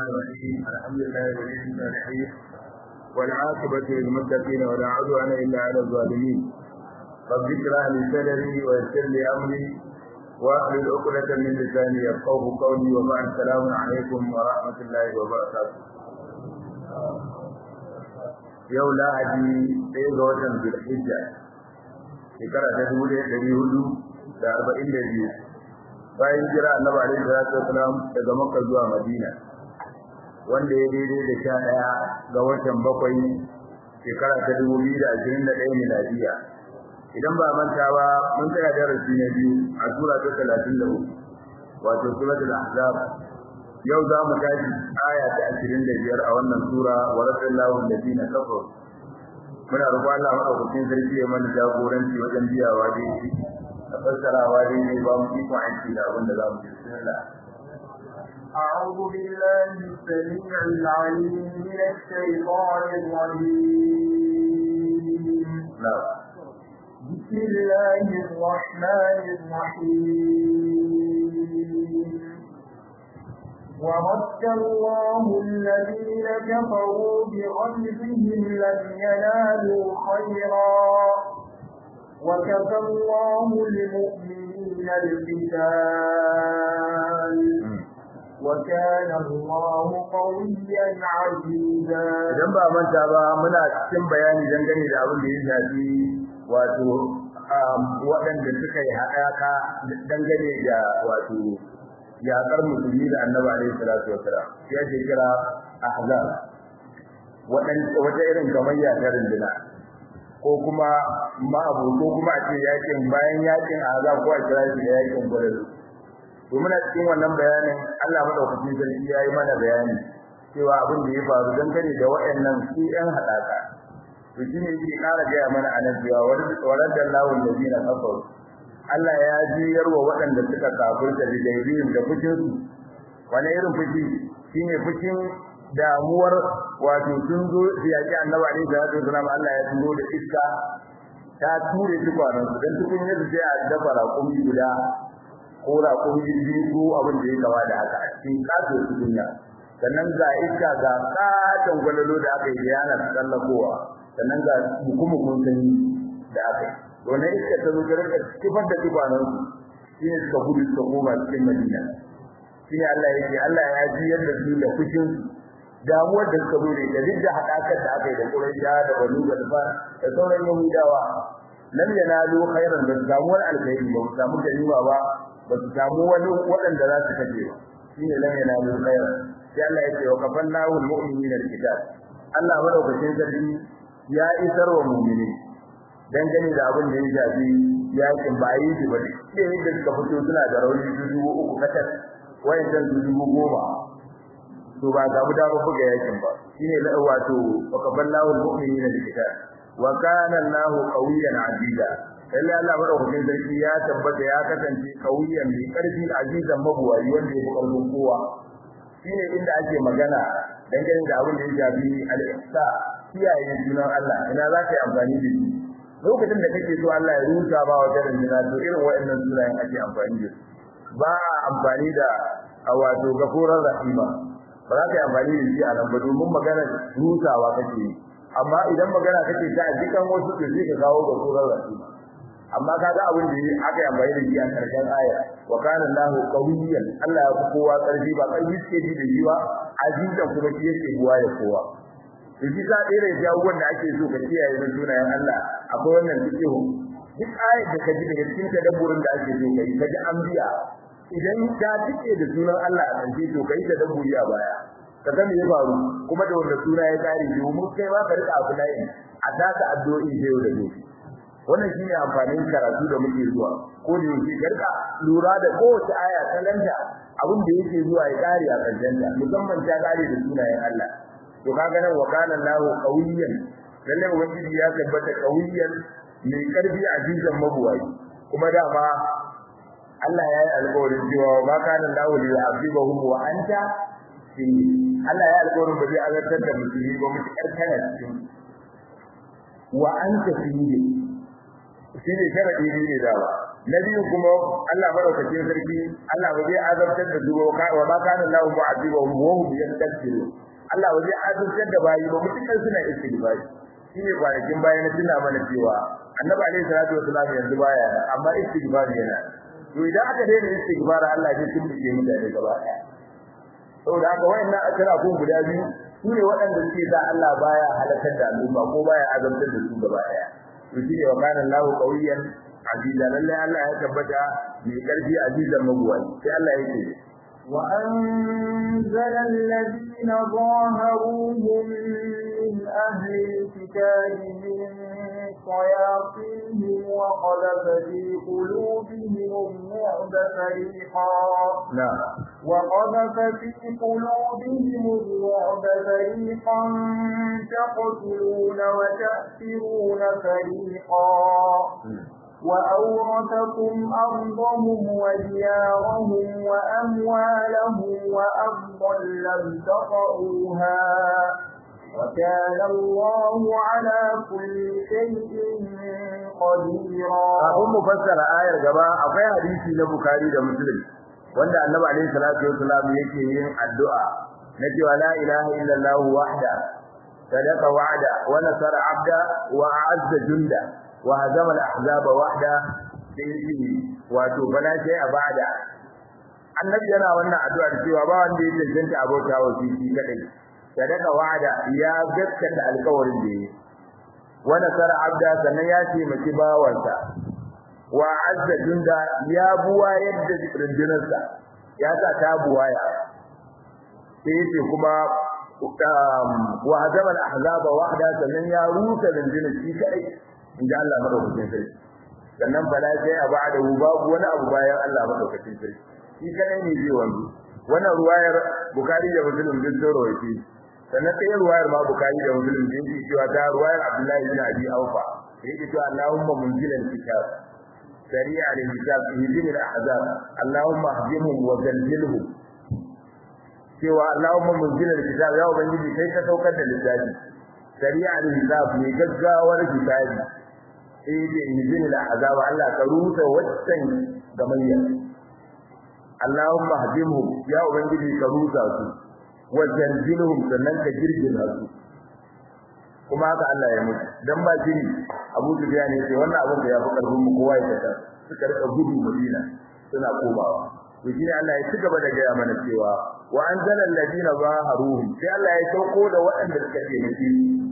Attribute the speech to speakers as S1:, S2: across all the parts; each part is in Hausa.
S1: الرحيم الحمد لله ولي الصالحين والعاقبة للمتقين ولا عدوان إلا على الظالمين رب اشرح لي صدري ويسر لي أمري واحلل عقدة من لساني يفقهوا قولي وبعد السلام عليكم ورحمة الله وبركاته yau lahadi ɗaya ga watan zulhijja shekara ta dubu ɗaya ɗari hudu da arba'in da biyu bayan jira annabi alaihi salatu wasalam daga makka zuwa madina wanda ya daidai da sha ɗaya ga watan bakwai shekara ta dubu biyu da ashirin da ɗaya miladiya idan ba manta ba mun tsaya darasi na biyu a sura ta talatin da uku wato suratul ahzab yau za mu tashi aya ta ashirin da biyar a wannan sura wa rasulullahu alladhina kafaru muna roƙon Allah madaukakin sarki ya mana jagoranci wajen biyawa daidai da fassarawa daidai ba mu iko aiki da abin da za mu yi bismillah
S2: أعوذ بالله السميع العليم من الشيطان الرجيم
S1: نعم
S2: بسم الله الرحمن الرحيم ورد الله الذين كفروا بغيظهم لم ينالوا خيرا وكفى الله المؤمنين القتال وكان الله قويا عزيزا
S1: idan ba manta ba muna cikin bayani dangane da abin da ya shafi wato waɗanda suka yi haɗaka dangane da wato yaƙar musulmi da annabi alaihi salatu wasalam ya ce kira ahzab wata irin gamayya ta rinduna ko kuma ma'abu ko kuma a ce yakin bayan yakin ahzab ko a kira shi da yakin gwadalu to muna cikin wannan bayanin Allah madaukakin sarki ya yi mana bayani cewa abin da ya faru dangane da waɗannan su ƴan haɗaka to shine yake ƙara gaya mana anan cewa waradda Allahu allazina kafaru Allah ya jiyar wa waɗanda suka kafirta da daibin da fushin su wani irin fushi shine fushin damuwar wato sun zo su yaki annabi alaihi salatu wasalam Allah ya turo da iska ta ture su kwanan su dan tukun yadda sai a dafa raƙumi guda ko raƙumi biyu ko abin da ya kama da haka a cikin kaso su duniya sannan ga iska ga katon gwalalo da aka yi yana tsallakowa sannan ga hukumukun sanyi da aka yi wannan iska ta zo garin kifar da tubanan shi ne suka gudu suka koma cikin madina shi ne Allah yake Allah ya ji yadda su da fushin damuwar da suka zo da ita duk da haɗakar da aka yi da Quraysh da Banu Gadfa da sauran Yahudawa lam yanalu khairan da damuwar alkhairi ba su samu ganima ba ba su samu wani waɗanda za su kaje ba shi ne lam yanalu khairan sai Allah yake wa kafannahu almu'minina alkitab Allah madaukakin sarki ya isar wa mu'mini dangane da abin da ya shafi yakin ba yi shi ba sai da suka fito suna da rauni dubu uku katal wayan dubu goma to ba ga mu da ba buga yakin ba shine la wato wa kaballahu almu'minina bikitab wa kana Allahu qawiyyan aziza lalle Allah madaukakin sarki ya tabbata ya kasance qawiyyan mai karfi azizan mabuwayi wanda ya fi karfin kowa shine inda ake magana dangane da abin da ya shafi al-ihsa kiyaye sunan Allah ina za ka yi amfani da shi lokacin da kake so Allah ya rusa ba wa garin jina to irin waɗannan sunayen ake amfani da su ba amfani da a wato gafurar rahima ba za ka yi amfani da shi a nan ba domin magana rusawa kake yi amma idan magana kake ta a jikan wasu to sai ka kawo gafurar rahima amma kaga abin da aka yi amfani da shi a karshen aya wa kana Allahu qawiyyan Allah ya fi kowa karfi ba karfi suke ji da shi ba azizan kuma shi yake buwa ya kowa shi ka tsere da abubuwan da ake so ka kiyaye na sunayen Allah akwai wannan fiqhu duk ayat da ka ji daga cikin tadabburin da ake so kai ka ji an biya idan ka tike da sunan Allah a kance to kai tadabburi a baya ka ga me ya faru kuma da wannan suna ya kare domin kai ma ka rika abu nayi a taka addu'o'i da yau da gobe wannan shine amfanin karatu da muke zuwa ko da yake garka lura da kowace aya ta lanta abin da yake zuwa ya kare a karshen musamman ta kare da sunayen Allah to kaga nan wa kana Allahu qawiyyan lalle ubangiji ya tabbata qawiyyan mai karfi azizan mabuwai kuma dama Allah ya yi alƙawarin cewa ba kana Allahu li yu'adhibahum wa anta fi Allah ya yi alƙawarin ba zai azabtar da musulmi ba mutu karkana cikin wa anta fi shi ne sharadi ne da ba na biyu kuma Allah madaukakin sarki Allah ba zai azabtar da su wa ma kana Allahu mu'azibuhum wa hum yastaghfirun Allah ba zai azabtar da bayi ba mutukar suna istighfari shine kwanakin baya na tuna mana cewa Annabi alaihi salatu wasallam yanzu baya amma istighfari yana to idan aka daina istighfar Allah zai tumbuke mutane gaba ɗaya saboda haka wayannan akira kun guda biyu sune waɗanda suke da Allah baya halakar da al'umma ko baya azabtar da su gaba ɗaya to shine wa kana Allahu qawiyan aziza lalle Allah ya tabbata mai karfi azizan mabuwai sai Allah yake
S2: وأنزل الذين ظاهروهم من أهل الكتاب من صياصيهم وقذف في قلوبهم الرعب فريقا
S1: نعم
S2: وقذف في قلوبهم الرعب فريقا تقتلون وتأسرون فريقا وأورثكم أرضهم وديارهم وأموالهم وأرضا لم تطئوها وكان الله على كل شيء قديرا
S1: kafin mu fassara ayar gaba akwai hadisi na Bukhari da Muslim wanda Annabi alaihi salatu wasallam yake yin addu'a na cewa la ilaha illallah wahda sadaqa wa'da wa nasara 'abda wa a'azza junda wa hazama al-ahzaba wahda sai wato bala sai a bada annabi yana wannan addu'a da cewa ba wanda ya tantance abota wa shi kadai sadaka wa'ada ya gaskata alƙawarin da yi wa nasara abda sannan ya ce maki bawansa wa azza junda ya buwa yadda rundunarsa ya sa ta buwaya sai yace kuma wa hazama al-ahzaba wahda sannan ya rusa rundunar shi kadai inda Allah madaukakin sarki sannan bala sai a ba'da babu wani abu bayan Allah madaukakin sarki shi kadai ne zai wanzu wannan ruwayar Bukhari da Muslim duk sun rawaiti sannan sai ruwayar ma Bukhari da Muslim din ji cewa ta ruwayar Abdullahi bin Abi Aufa yake cewa Allahumma munzilal kitab sari'a al-hisab ihdina al-ahzab Allahumma ahdihum wa zalzilhum cewa Allahumma munzilal kitab ya ubangiji kai ka saukar da littafi sari'a al-hisab ne gaggawar hisabi sai da ihdina al-ahzab Allah ka rusa waccan gamayya Allahumma hadimhum ya ubangiji ka rusa su wa zalzilhum sannan ka girgiza su kuma haka Allah ya mutu dan ba jini Abu Sufyan ne ce wannan abin da ya fi karfin mu kowa ya tada suka rika gudu Madina suna komawa to shine Allah ya cigaba da gaya mana cewa wa anzala alladina zaharuhum sai Allah ya sauko da waɗanda suka ce miki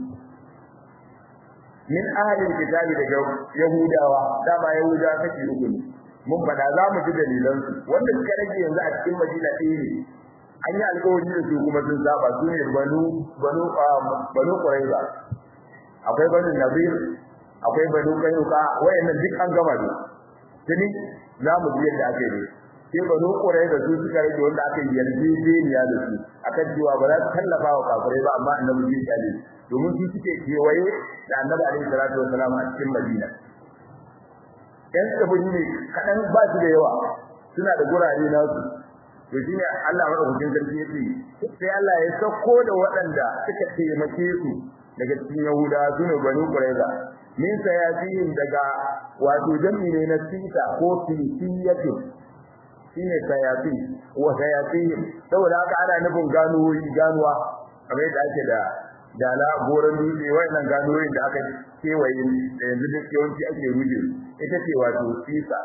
S1: min ahli kitabi daga yahudawa dama yahudawa kake uku ne mun fada za mu ji dalilan su wanda suka rage yanzu a cikin Madina ɗaya ne an yi alƙawari da su kuma sun saba su ne banu banu banu Quraiza akwai banu Nadir akwai banu Kayuka wayannan duk an gama da tuni za mu ji yadda ake yi sai banu Quraiza su suka rage wanda aka yi yarjejeniya da su akan cewa ba za su tallafa wa kafirai ba amma annabi ya tsale domin su suke kewaye da annabi alaihi salatu wasalam a cikin Madina ɗan tsibiri ne kaɗan ba su da yawa suna da gurare nasu to shi ne Allah maɗaukakin sarki ya ce sai Allah ya sauko da waɗanda suka taimake su daga cikin Yahuda su ne banu Qurayza min sayasihim daga wato jami ne na sita ko filisiyatu shi ne sayasi wa sayasihim saboda haka ana nufin ganuwoyi ganuwa kamar yadda ake da dala goron dutse wayannan ganuwoyin da aka kewaye da yanzu duk yawanci ake ruje ita ce wato sisa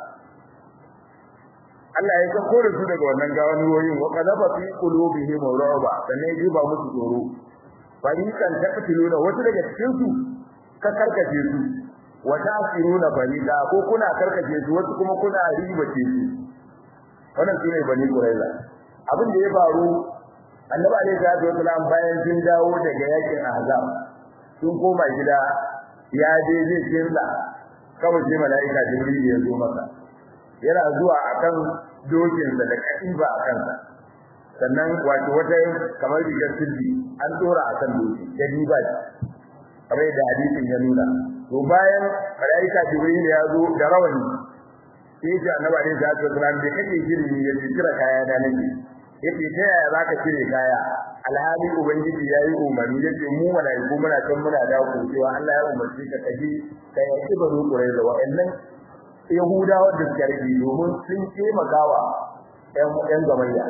S1: Allah ya sako da su daga wannan gawanuwoyin wa qadafa fi qulubihim ru'ba sannan ya jiba musu tsoro fariqan taqtuluna wasu daga cikin su ka karkace su wa ta'siruna fariqa ko kuna karkace su wasu kuma kuna ribace su wannan sune bani quraiza abin da ya faru annabi alaihi salatu wasalam bayan sun dawo daga yakin ahzab sun koma gida ya je zai kirla kawai sai mala'ika jibril ya zo masa yana zuwa akan dokin da da katiba a kansa sannan wato wata kamar rigar sirri an dora akan doki da riba kamar da hadisin ya nuna to bayan malaika jibril ya zo da rawani sai ya annabi alaihi salatu wasallam da kake shiri ya kira kaya da nake yace ta yaya zaka cire kaya alhali ubangiji yayi umarni yace mu malaiku muna kan muna da ku cewa Allah ya umarci ka kaji kai ya baro kurai da wa'annan yahudawa da suka rage domin sun taimakawa ƴan ƴan gamayya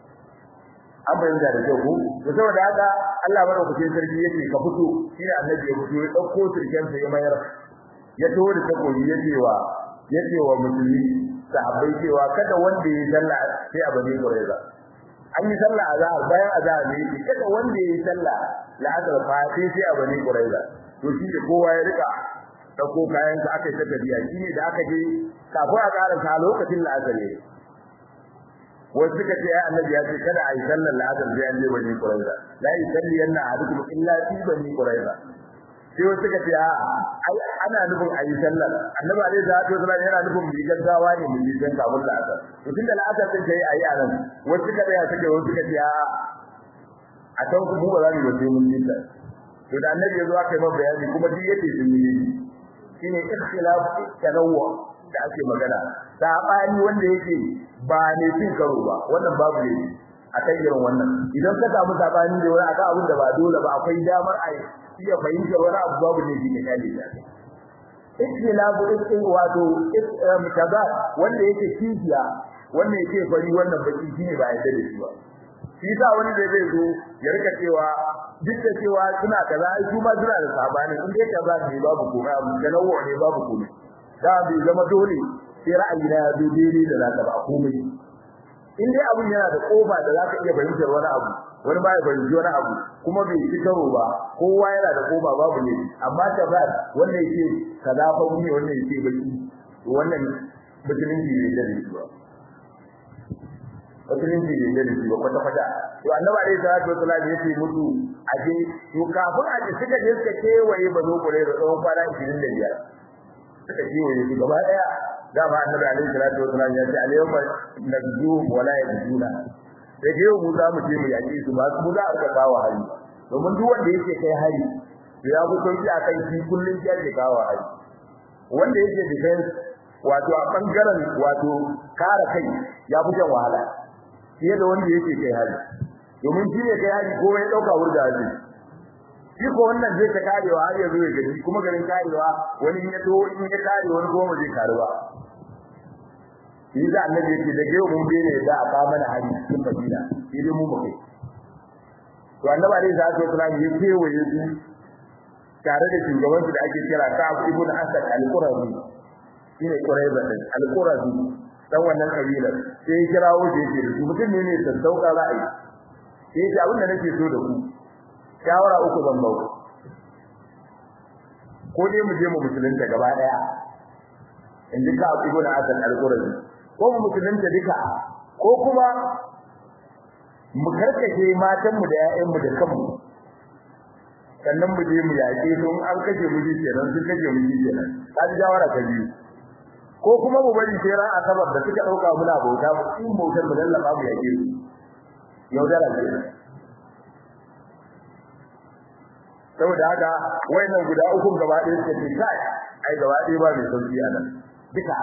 S1: an bayyana da kyau ko to saboda haka Allah madaukakin sarki yake ka fito shine annabi ya fito ya dauko sirken sa ya mayar ya tawo da takobi ya cewa ya cewa musulmi sahabbai cewa kada wanda ya sallah sai a bane kureza an yi sallah azhar bayan azhar ne yake kada wanda ya yi sallah la'azar fa sai sai a bane kureza to shi ne kowa ya rika dauko kayan sa aka yi ta tafiya shine da aka je kafin a karanta lokacin la'azar ne wasu suka ce ai annabi ya ce kada a yi sallar la'azar sai an je bani quraiza la yusalli yanna ahadukum illa fi bani quraiza sai wasu suka ce a ai ana nufin a yi sallar annabi alaihi salatu wasallam yana nufin bi gaggawa ne mu yi dan kafin la'azar to tunda la'azar din kai ayi anan wasu suka ya suka wasu suka ce a a kan ku ba za mu yi mun yi ta to da annabi ya zo aka yi masa bayani kuma duk yace sun yi shine ikhtilaf tanawwu da ake magana sabani wanda yake ba ne cin karo ba wannan babu ne a kan irin wannan idan ka samu sabani da wani akan abin da ba dole ba akwai damar a iya fahimtar wani abu babu ne shi ne kale ya ikhtilafu ikhtin wato mutaza wanda yake kifiya wanda yake fari wannan baki shine ba yadda da shi ba shi sa wani da zai zo ya rika cewa duk da cewa suna kaza ai su ma suna da sabani in dai kaza ne babu komai abu tanawu ne babu komai da bai zama dole sai ra'ayi na zo daidai da zaka ba komai in dai abun yana da kofa da zaka iya fahimtar wani abu wani ba ya fahimci wani abu kuma bai ci karo ba kowa yana da kofa babu ne amma ta ba wannan yake kaza fa ne wannan yake baki wannan musulunci ne da shi ba musulunci ne da shi ba kwata kwata to annabi alaihi salatu wasallam yace mutu aje to kafin aje suka je suka kewaye bazo kure da tsawon kwana 25 suka kewaye su gaba daya dama annabi alaihi salatu wasallam ya ce alayhi najdu wala yajuna da je mu za mu je mu yaki su ba mu za a ka kawo hari domin duk wanda yake kai hari to ya fi sauki a kai shi kullun ya ke kawo hari wanda yake defense wato a bangaren wato kare kai ya fi jan wahala fiye da wanda yake kai hari domin shi ne kai hari ko ya dauka wurda hari shi ko wannan zai ta karewa har yanzu ya gani kuma garin karewa wani in ya to in ya kare wani goma zai karewa shi da annabi yake da gero mun bene da aka mana hari cikin Madina shi dai mu muke to annabi alaihi salatu wasallam ya kewaye su tare da shugaban su da ake kira Ka'ab ibn Asad al-Qurazi shine Quraiza din al-Qurazi dan wannan kabila sai ya kirawo shi yake da su mutum ne ne sassauka ra'ayi sai ya ce abin da nake so da ku shawara uku zan ba ku ko dai mu je mu musulunta gaba daya in ji ka ibn Asad al-Qurazi ko mu musulunta duka ko kuma mu karkace matan mu da ƴaƴan mu da kanmu sannan mu je mu yaƙe su an kashe mu ji kenan sun kashe mu ji kenan ka ji shawara ka biyu ko kuma mu bari sai ran asabar da suka dauka muna bauta mu in bautar mu lallaba mu yaƙe su yaudara kenan saboda haka wayannan guda uku gaba ɗaya suka ce kai ai gaba ɗaya ba mai sauki a nan duka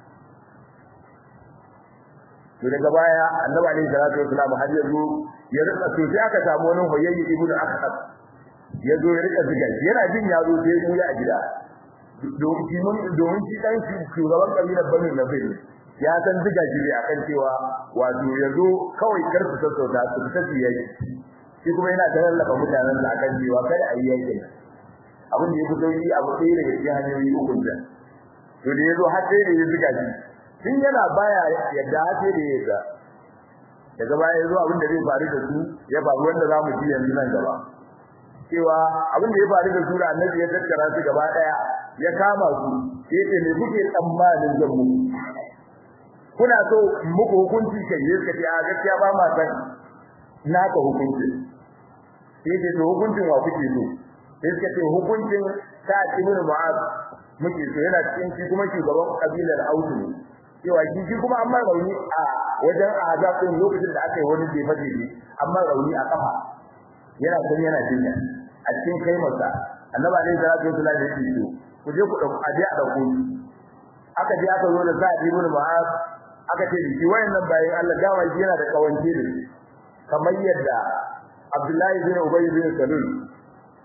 S1: to daga baya annabi alaihi salatu wasallam har yazo ya rika to sai aka samu wani hoyayyi ibnu akhab yazo ya rika ziga yana jin yazo sai mu ya gida domin shi mun domin shi dan shi shugaban kabilar banu nabir ya san ziga shi akan cewa wato yazo kawai karfi sassauta su fita su yaki shi kuma yana tallaka mutanen da akan cewa kada a yi yaki abin da ya fito yi abu ɗaya daga cikin hanyoyi uku da to da yazo har sai da ya ziga shi tun yana baya yadda har sai da ya ga daga baya yazo abin da zai faru da su ya faru wanda za mu ji yanzu nan gaba cewa abin da ya faru da su da annabi ya tattara su gaba daya ya kama su yace me kuke tsammanin zan muku kuna so muku hukunci kai yace ce a gaskiya ba ma san naka hukunci yace to hukuncin wa kuke so yace ce hukuncin ta ibn mu'az muke so yana cikin shi kuma shugaban kabilar ausu ne cewa shi shi kuma amma rauni a wajen azab din lokacin da aka yi wani jefa jefe amma rauni a kafa yana kun yana jinya a cikin kaimarsa annabi alaihi salatu wasallam ya ce to ku je ku dauko aje a dauko aka je aka zo da Sa'id ibn Mu'az aka ce shi wayannan bayan Allah dawa shi yana da kawance da kamar yadda Abdullahi bin Ubay bin Salul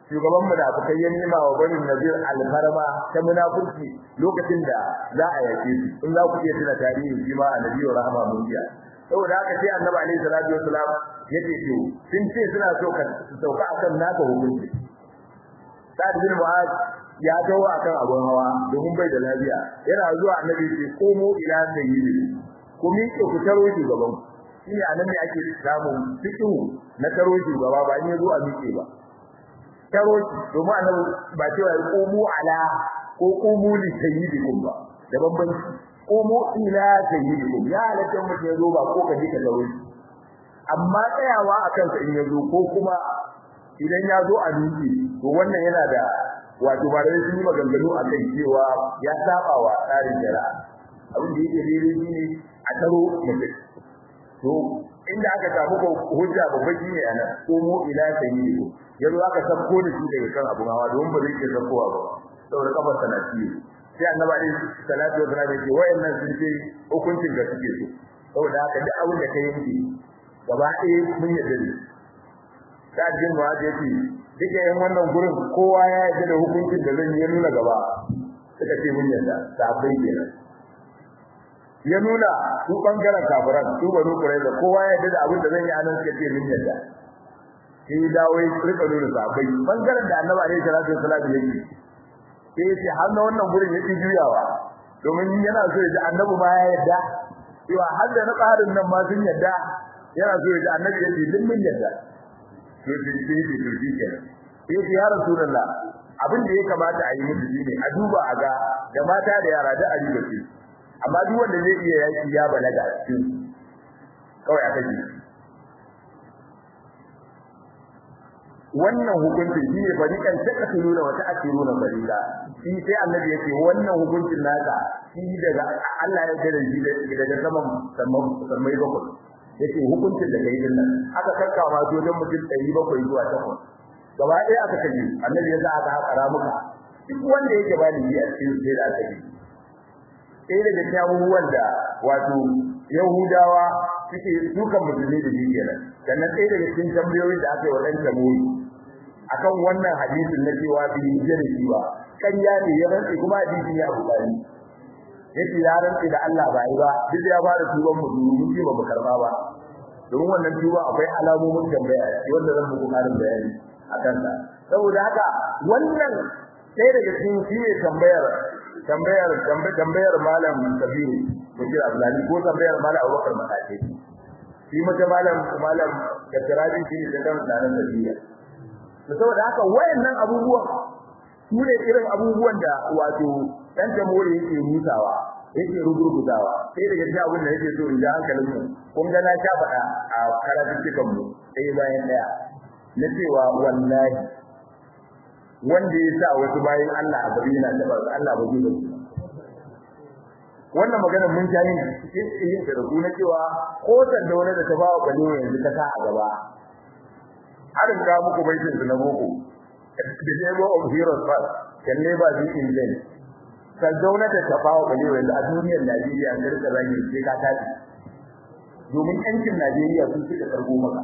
S1: shugaban munafikai ya nema wa bani nazir alfarma ta munafurci lokacin da za a yake su in za ku iya tuna tarihi shi ma annabi wa rahama mun biya saboda haka sai annabi alaihi salatu wasalam yace to sun ce suna so ka sauka akan naka hukunci sa'ad bin mu'az ya dawo akan abun hawa domin bai da lafiya yana zuwa annabi ce komo ila sayyidi ku miƙe ku taro shugaban shine anan ne ake samun fiqhu na taro shugaba ba ne zo a miƙe ba taro domin annabi ba cewa ya komo ala ko komo li sayyidikum ba da bambanci komo ila sayyidikum ya halatta mutum ya zo ba ko ka ji ka taro amma tsayawa akan sa in ya zo ko kuma idan ya zo a miƙe to wannan yana da wato ba da sun yi maganganu a kai cewa ya saba wa tsarin shari'a abin da yake daidai shi ne a taro mutum to inda aka samu ko hujja babba shi ne anan ko mu ila sayyidu yanzu aka sabko da shi daga kan abun hawa don ba zai ke sabkowa ba saboda kafar sana ciwo sai annabi alaihi salatu wa sallam yake wayannan sun ce hukuncin da suke so saboda haka duk abin da kai yanke gaba ɗaya mun yarda da da jin ma da yake duka yan wannan gurin kowa ya yarda da hukuncin da zan yi nuna gaba suka ce mun yarda sabai kenan ya nuna su bangaren kafiran su banu da kowa ya yarda da abin da zan yi anan suka ce mun yarda sai dawo ya rika nuna sabai bangaren da annabi alaihi salatu wasallam yake sai ya ce har na wannan gurin yake juyawa domin yana so ya ji annabi ma ya yarda cewa har da na tsarin nan ma sun yarda yana so ya ji annabi ya ce duk mun yarda to sai sai sai to shi kenan sai sai ya rasulullah abin da ya kamata a yi musu shine a duba a ga da mata da yara da a riba ce amma duk wanda zai iya yaki ya balaga a cikin kawai a kaji wannan hukuncin shine fariqan takasiruna wa ta'siruna fariqa shi sai annabi yake wannan hukuncin naka shi daga Allah ya gare shi daga saman sammai bakwai yake hukuncin da kai dinnan aka kakkawa wajen mutum 700 zuwa 8 gaba ɗaya aka kaje annabi ya za aka haƙara muka duk wanda yake bani yi a cikin sai da aka yi sai daga cikin abubuwan da wato yahudawa suke dukan musulmi da shi kenan sannan sai daga cikin tambayoyin da aka yi wa ɗan tamuri akan wannan hadisin na cewa bi jira shi ba ƙarya ne ya rantsi kuma hadisin ya bukari yace ya rantsi da Allah ba yi ba duk ya fara tuban mu mun ji ba mu karba ba domin wannan tuba akwai alamomin tambaya wanda zan muku karin bayani akan ta saboda haka wannan sai daga cikin shi ne tambayar tambayar tambayar malam Kabiru Bashir Abdullahi ko tambayar malam Abubakar Matace shi mata malam malam Kattarabi shi ne da kan da tafiya saboda haka wayannan abubuwan su ne irin abubuwan da wato dan jamhuri yake mutawa yake rugurgutawa sai daga cikin abin da yake so in ga hankalin mu kun ga na sha faɗa a karatun cikin mu sai bayan daya na cewa wallahi wanda ya sa wasu bayan Allah a gari yana taba Allah ba zai dauki wannan magana mun ta yin yin da rubu na cewa ko da wani da ta bawa balewa yanzu ta sa a gaba har ga muku baitin su na boko the labor of heroes first can never be in vain ka zauna da ta bawa balewa yanzu a duniyar Najeriya an rika zagin sai ka tafi domin yancin Najeriya sun suka karbo maka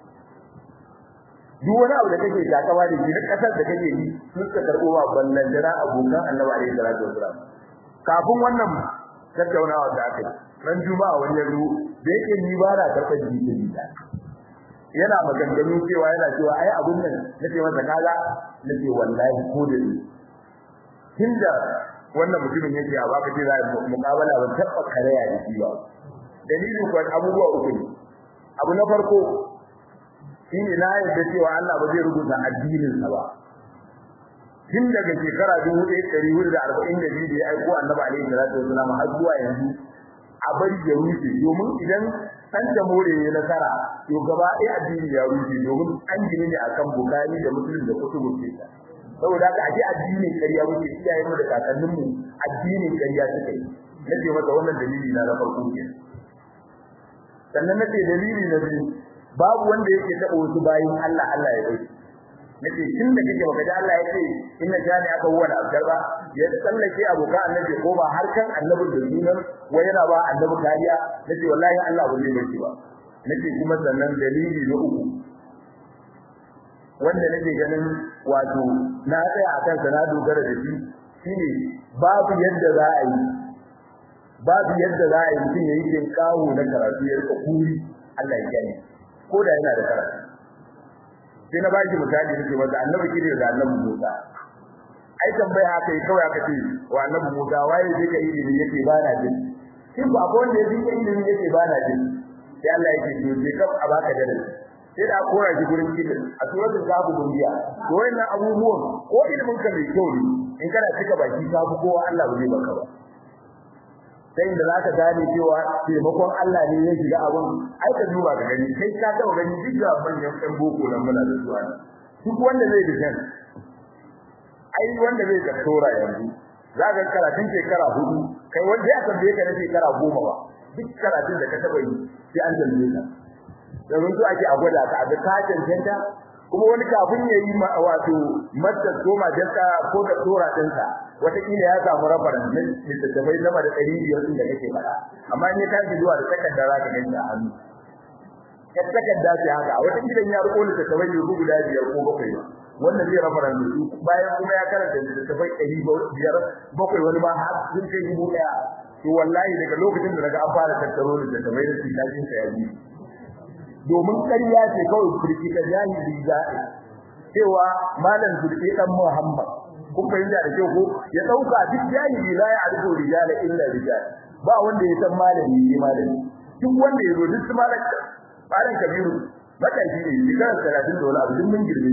S1: duk wani abu da kake takama da shi duk kasar da kake yi sun ka karbo wa ballan jira abokan Annabi alaihi salatu wasalam kafin wannan tattaunawa da aka yi ran juma'a wani yazo da yake ni ba na karɓar jiki da yana maganganu cewa yana cewa ai abun nan nake masa kaga nake wallahi ko da ni tunda wannan mutumin yake a baka ce za mu mukabala ban tabba karaya da shi ba dalilin ko abubuwa uku ne abu na farko shine na yarda cewa Allah ba zai rubuta addinin sa ba tun daga shekara 1442 da ya aiko Annabi alaihi salatu wasallam har zuwa yanzu a bari ya rushe domin idan san da more ne nasara to gaba ɗaya addini ya rushe domin an gine ne akan Bukhari da Muslim da kutubu sita saboda haka aje addinin ƙarya muke iyayen mu da kakannin mu addinin ƙarya suke nace masa wannan dalili na na farko kenan sannan nace dalili na biyu babu wanda yake taba wasu bayin Allah Allah ya bai nace tun da kake baka da Allah yake inna jani aka huwa da abdar ba ya tsallake abokan annabi ko ba har kan annabi da sunan wai yana ba annabi kariya nace wallahi Allah ba zai bai ba nace kuma sannan dalili na uku wanda nake ganin wato na tsaya a kansa na dogara da shi shine babu yadda za a yi babu yadda za a yi mutum ya yi jin kawo na karatu ya rika kuri Allah ya gani ko da yana da karatu sai na baki misali nake masa annabi kire da annabi Musa ai tambaya haka yi kawai aka ce wa annabi Musa waye zai ka ilimi yake ba na jin shin ba ko wanda yake ilimi yake ba na jin sai Allah yake to je ka a baka darasi sai da kora shi gurin kitin a suratul kafu dundiya to wannan abubuwan ko ilimin ka mai kyau ne in kana cika baki ka fi kowa Allah ba zai baka ba sai da zaka gane cewa taimakon Allah ne ya shiga abun ai ka duba ka gani kai ka taɓa gani duk da manyan ɗan boko nan muna da zuwa duk wanda zai defend ai wanda zai doktora yanzu za ka karatun shekara hudu kai wanda ya tambaye ka na shekara goma ba duk karatun da ka taɓa yi sai an tambaye ka domin su ake a gwada ka a ga ka cancanta kuma wani kafin ya yi wato master ko majalka ko da tora dinsa wataƙila ya samu rafaran ne littattafai sama da ɗari biyar ɗin da kake faɗa amma in ya tashi zuwa da takarda za ka gani a hannu ya takarda ce haka a wata gidan ya riko littattafai ne guda biyar ko bakwai ba wannan zai rafaran da su bayan kuma ya karanta littattafai ɗari biyar bakwai wani ma har sun kai dubu ɗaya to wallahi daga lokacin da daga an fara tattaro littattafai da su tashin sa ya biyu domin ƙarya ce kawai furki ta jahili za'i cewa malam zulki dan Muhammad kun fahimta da kyau ko ya dauka duk jahili la ya arifu rijala illa rijal ba wanda ya san malami ne malami duk wanda ya zo duk malam malam kabiru matashi ne shekarar talatin da wani abu duk mun girbe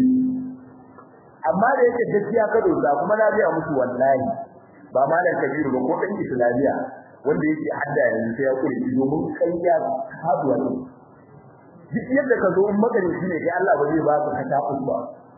S1: amma da yake gaskiya ka dosa kuma na biya musu wallahi ba malam kabiru ba ko dan islamiya wanda yake hadda yanzu sai ya kure domin ƙarya haduwa ne duk yadda ka zo in magarici ne kai Allah ba zai ba ka ta ba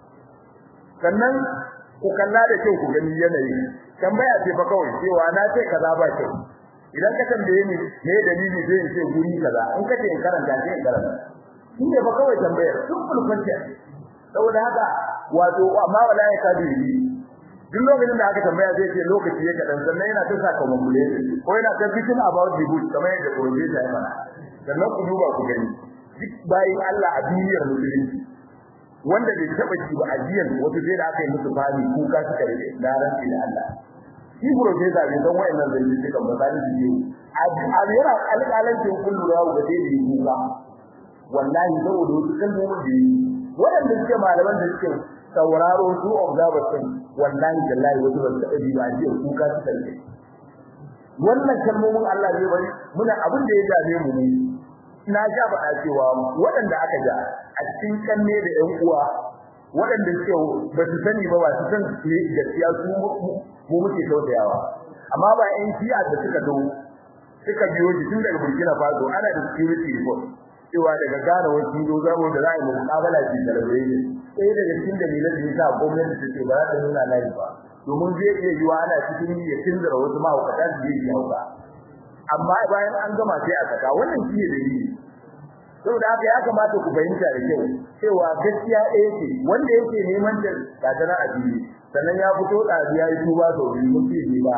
S1: sannan ku kalla da kyau ku gani yanayi tambaya ce fa kawai cewa na ce kaza ba kyau idan ka tambaye ni me dalili zai in ce guri kaza in ka ce in karanta sai in karanta shi ne fa kawai tambayar simple question saboda haka wato amma wala ya kadiri duk lokacin da aka tambaya zai ce lokaci ya kadan sannan yana ta saka mamule ko yana ta bitin about the good kamar yadda professor ya fara sannan ku duba ku gani duk bayin Allah a duniyar musulunci wanda bai taba shi ba ajiyan wato sai da aka yi musu fani kuka suka rike da ranci da Allah shi professor bai san wayannan zai ji kan misali su yi a yana alƙalancin kullu rawu da dai yi kuka wallahi saboda wasu kalmomin da yi waɗanda suke malaman da suke sauraro su observers din wallahi billahi wasu ba su taɓa ji ba ajiyan kuka suka rike wannan kalmomin Allah zai bari muna abin da ya dame mu ne na ja ba cewa waɗanda aka ja a cikin kanne da ƴan uwa waɗanda suke ba su sani ba ba su san ne gaskiya su mu muke tausayawa amma ba ƴan shi'a da suka zo suka biyo shi tun daga Burkina Faso ana da security report cewa daga Ghana wasu zo zabo da za a yi muƙabala ce da rabe sai daga cikin dalilan da yasa gwamnati take ba za ta nuna layi ba domin zai iya yiwa ana cikin ya tunzura wasu mahaukata su yi hauka amma bayan an gama sai a saka wannan shi ne dalili saboda haka ya kamata ku fahimta da kyau cewa gaskiya ɗaya ce wanda yake neman ta gata a fili sannan ya fito ɗazi ya yi tuba sau biyu mun fi ba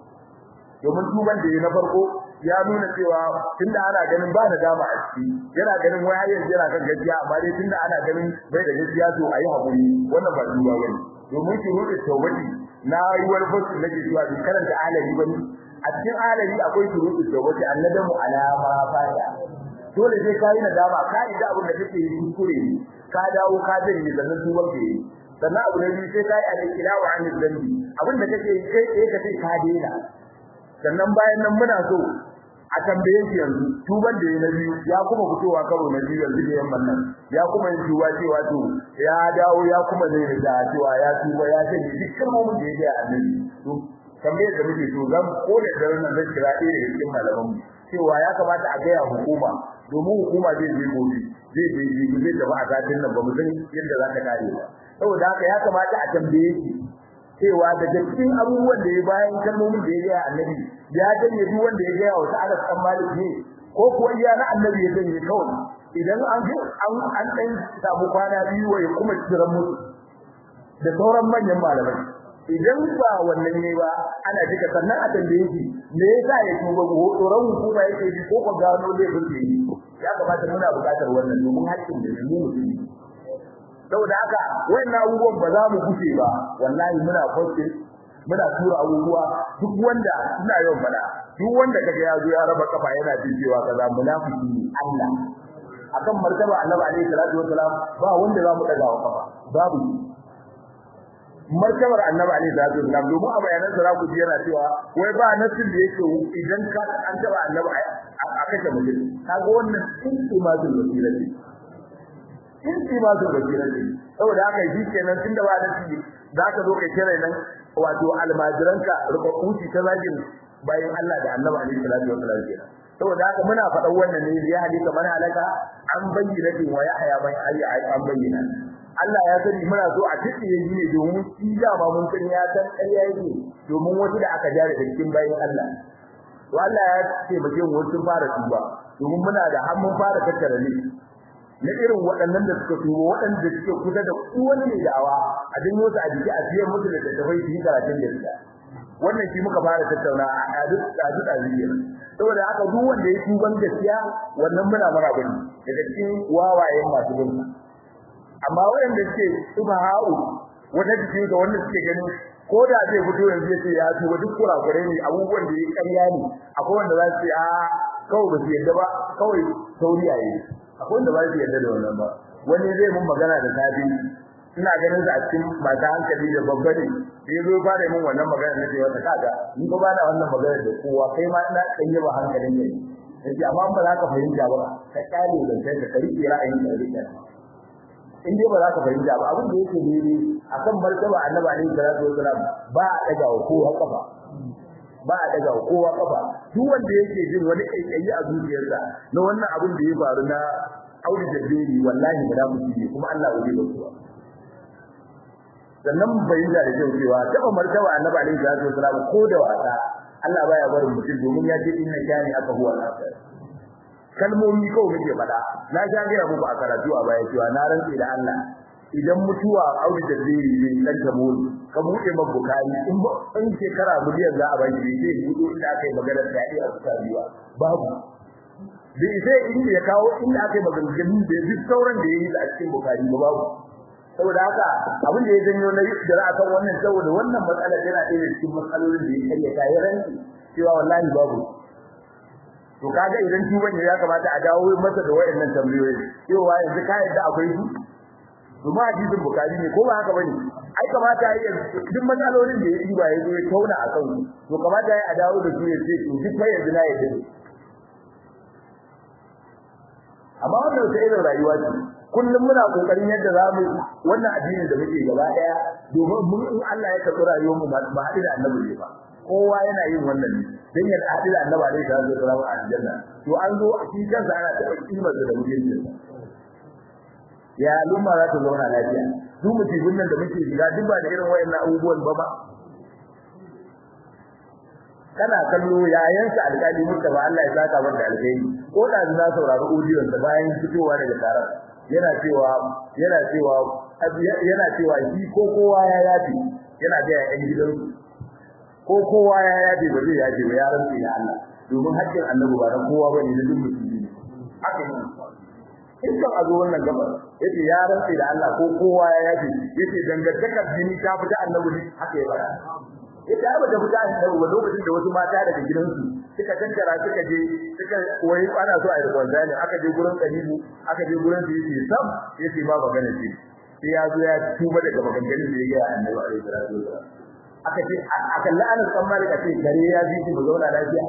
S1: domin tuban da ya na farko ya nuna cewa tunda ana ganin ba da dama a ciki yana ganin wai har yanzu yana kan gaskiya amma dai tunda ana ganin bai da gaskiya to ayi hakuri wannan ba tuba bane domin ki rubuta tawbati na yi wani fasu nake cewa bi karanta alali bane a cikin alali akwai shuruɗu tawbati annadamu alama fata dole sai kai nadama ka yi da abin da kake yi kuskure ka dawo ka janye sannan tuban ke sannan abu na biyu sai kai al-ilahu an zambi abin da kake yi kai tsaye ka sai ka daina sannan bayan nan muna so a tambaye shi yanzu tuban da ya na biyu ya kuma fitowa karo na biyu yanzu da yamman nan ya kuma yin tuba cewa to ya dawo ya kuma zai da cewa ya tuba ya ce duk kalmomin da ya ga annabi to tambayar da muke so zan kore daren nan zai kira ɗaya daga cikin malaman mu cewa ya kamata a gaya hukuma domin hukuma zai je gobe zai je jibi zai tafi a satin nan ba mu san yadda za ta kare ba saboda haka ya kamata a tambaye shi cewa daga cikin abubuwan da ya bayan kalmomin da ya gaya annabi ya janye duk wanda ya gaya wa Anas dan Malik ne ko kuwa iya na annabi ya janye kawai idan an an an dan samu kwana biyu wa ya kuma tsiran musu da sauran manyan malamai idan ba wannan ne ba ana jika sannan a tambaye shi me yasa ya tuba ko tsoron hukuma yake ji ko ko gano laifin da yi ya kamata muna buƙatar wannan domin haƙƙin da mu musulmi saboda haka wayannan abubuwan ba za mu gushe ba wallahi muna posting muna tura abubuwa duk wanda ina yawan fada duk wanda kaga ya zo ya raba kafa yana jin cewa kaza munafiki ne Allah akan martaba Annabi alaihi salatu wasalam ba wanda za mu daga wa kafa babu martabar Annabi alaihi salatu wasalam domin a bayanan sa ku ji yana cewa wai ba nasin da yake idan ka an taba Annabi a kashe mutum kaga wannan intimatul wasirati intimatul wasirati saboda haka shi kenan tunda ba nasi zaka zo kai kira nan wato almajiranka rubuci ta zagin bayan Allah da Annabi alaihi salatu wasallam kenan saboda haka muna faɗan wannan ne ya halika man halaka an bayyana din wa yahya bai ayi an bayyana Allah ya sani muna so a tsiye yi ne domin shi da ba mun san ya san ƙarya yake domin wasu da aka jare da cikin bayan Allah to Allah ya ce mu mu sun fara tuba domin muna da har mun fara tattara ne na irin waɗannan da suka tuba waɗanda suke kusa da wani ne da'awa a dinga su a jiki a biyan musu da tattafai su yi karatun da ita wannan shi muka fara tattauna a duk a duk aziyar saboda haka duk wanda ya tuban gaskiya wannan muna mara bane daga cikin wawayen masu bin amma wanda suke subha'u wanda suke ga wanda suke ganin ko da zai fito yanzu ya ce ya tuba duk kurakure ne abubuwan da ya karya ne akwai wanda za su ce a kawai ba su yadda ba kawai sauriya yi akwai wanda ba su yadda da wannan ba wani zai mun magana da safi ina ganin sa a cikin masu hankali da babba ne sai zo ba da mun wannan magana nake wata kaga ni ko ba da wannan magana da kowa kai ma ina kanye ba hankalin ne yace amma ba za ka fahimta ba ka kale da kai ka rike ra'ayin da rike in dai ba za ka fahimta ba abin da yake ne akan martaba annabi alaihi salatu wasalam ba a daga wa kowa kafa ba a daga wa kowa kafa duk wanda yake jin wani kaikayi a zuciyarsa na wannan abin da ya faru na aure da beri wallahi ba za mu ci kuma Allah ya yi ba sannan bayyana da kyau cewa taba martaba annabi alaihi salatu wasalam ko da wasa Allah baya barin mutum domin ya ce inna kani aka huwa al-akhir kalmomi kawai muke faɗa na sha ga muku a karatu a baya cewa na rantsi da Allah idan mutuwa aure da zai yi dan ta mu ka buɗe man bukari in ba in shekara miliyan za a bani sai buɗe inda aka yi magana da ya a tsariwa babu da sai inda ya kawo inda aka yi magana da duk sauran da yayi a cikin bukari ba babu saboda haka abin da ya janyo na da a kan wannan saboda wannan matsalar yana ɗaya da cikin matsalolin da ya kayyata ya ranci cewa wallahi babu to kaga idan tuban ya kamata a dawo masa da wayannan tambayoyi cewa yanzu ka yadda akwai su kuma hadisin bukari ne ko ba haka bane ai kamata ya duk matsalolin da ya yi ba ya zo ya tauna a kan to kamata ya a dawo da su ya ce to duk fa yanzu na yadda ne amma wannan sai irin rayuwa ce kullum muna kokarin yadda za mu wannan addinin da muke gaba daya domin mun in Allah ya karɓi rayuwar mu ba haɗu da annabi ne ba kowa yana yin wannan ne dan ya haɗu da annabi alaihi salatu wasallam a aljanna to an zo shi kansa ana taɓa kimar da mutuncin ya lumma za ta zauna lafiya duk mutumin nan da muke shiga duk ba da irin wayannan abubuwan ba ba kana kallo yayansa alƙali Murtaba Allah ya saka masa alƙairi ko da na saurari audiyon da bayan fitowa daga taron yana cewa yana cewa yana cewa shi ko kowa ya yafi yana da yan gidan ko kowa ya yafi ba zai yafi ba ya rantsi da Allah domin haƙƙin annabi ba na kowa bane na duk musulmi ne haka ne in kan azo wannan gabar yace ya rantsi da Allah ko kowa ya yafi yace dangantakar jini ta fita annabi ne haka ya fara ita ba ta fita da lokacin da wasu mata daga gidansu suka tattara suka je suka wai ana so a yi kwanzani aka je gurin kalibu aka je gurin su yace sam yace ba magana ce sai ya zo ya tuba daga maganganun da ya ga annabi alaihi salatu wasallam aka ce aka la'ana san malika ce gare ya ji mu zauna lafiya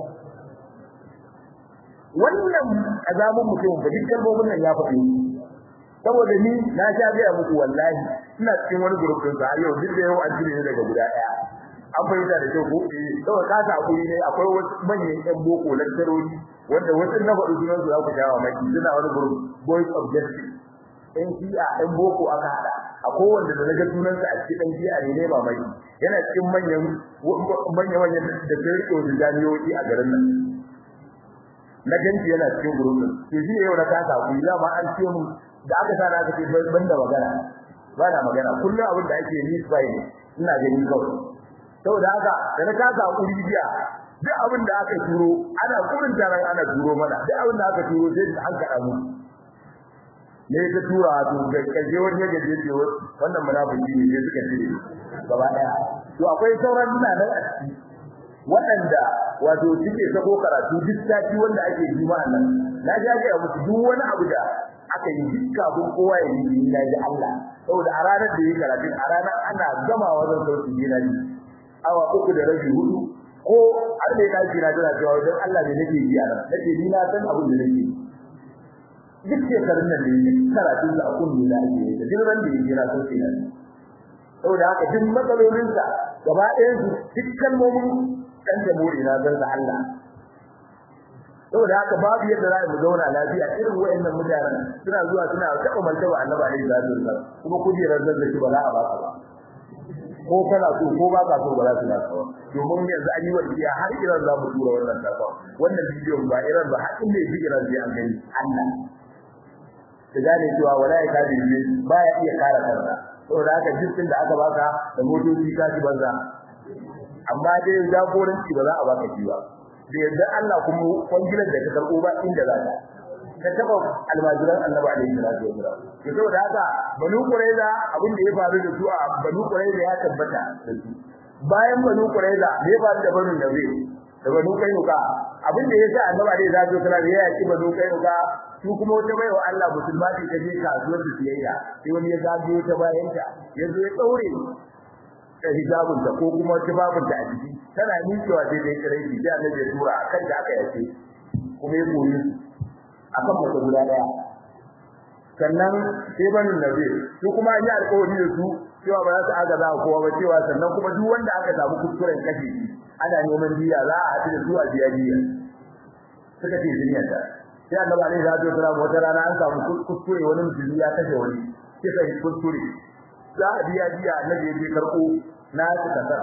S1: wannan azamun mutum ba duk kalmomin nan ya faɗi saboda ni na sha ga muku wallahi ina cikin wani gurbin sa yau duk da yau an jire daga guda daya an fahimta da kyau ko eh saboda ka ta hakuri ne akwai wasu manyan ɗan boko lantaroni wanda wasu na faɗi sunan su za ku jawa maki suna wani group boys of justice ɗan shi'a ɗan boko aka haɗa a kowanne da naga sunansa a cikin ɗan shi'a ne ne ba mai yana cikin manyan manyan manyan da ta rike wasu jami'o'i a garin nan na ganci yana cikin group din to shi yau na kasa ku ya ma an ce mu da aka sa na aka ce ban da magana ba na magana kullum abin da ake yi sai ina gani kawai saboda haka da na kasa kuri biya duk abin da aka turo ana kurin taron ana turo mana duk abin da aka turo sai an kada mu ne ta tura to ga kaje wani ya gaje ce wannan munafiki ne sai suka cire gaba daya to akwai sauran suna nan a ciki waɗanda wato suke sako karatu duk sati wanda ake juma'a nan na ji ake musu duk wani abu da aka yi duk kafin kowa ya yi na ji Allah saboda a ranar da yi karatu a ranar ana gama wajen sauki gina ji awa uku da rabi hudu ko har da ya ji na tana cewa wajen Allah ne nake yi a nan nake ni na san abin da nake duk shekarun nan da yi karatun da akun ne da ake yi da duk ran da ya jira sauki nan saboda haka duk matsalolinsa gaba ɗayan su duk kalmomin dan da muri na dan da Allah saboda haka babu yadda za mu zauna lafiya irin wayannan mutanen suna zuwa suna taɓa martaba annabi alaihi salatu wasallam kuma kujerar zazzaki ba za a baka ba ko kana so ko ba ka so ba za su na kawo domin yanzu an yi wasiya har iran za mu tura wannan sakon wannan bidiyon ba iran ba har inda ya fi iran sai an gani Allah ta gane cewa wala ya kaji ne ba ya iya kare kansa saboda haka jikin da aka baka da motoci ka ci banza amma dai jagoranci ba za a baka shi ba da yadda Allah kuma kwangilar da ka karbo ba inda za ka ka taba almajiran annabi alaihi salatu wasallam to saboda haka banu qurayza abin da ya faru da su a banu qurayza ya tabbata da su bayan banu qurayza me ya faru da banu nabi da banu kainuka abin da yasa annabi alaihi salatu wasallam ya yaki banu kainuka su kuma wata baiwa Allah musulma ce ta je kasuwar da siyayya sai wani ya zagayo ta bayanta yanzu ya daure da hijabun ta ko kuma tibabun ta a jiki tana miƙewa sai dai kare shi sai annabi ya tura akan da aka yace kuma ya koyi akan mata guda daya sannan sai banu nabi su kuma an yi alƙawari da su cewa ba za su aga za kowa ba cewa sannan kuma duk wanda aka samu kuskuren kashi ana neman biya za a haɗu da su a biya biya suka ce zuriyarta sai annabi alaihi salatu wasallam wata rana an samu kuskure wani musulmi ya kashe wani sai kai kuskure za a biya biya annabi ya je karɓo na su kasar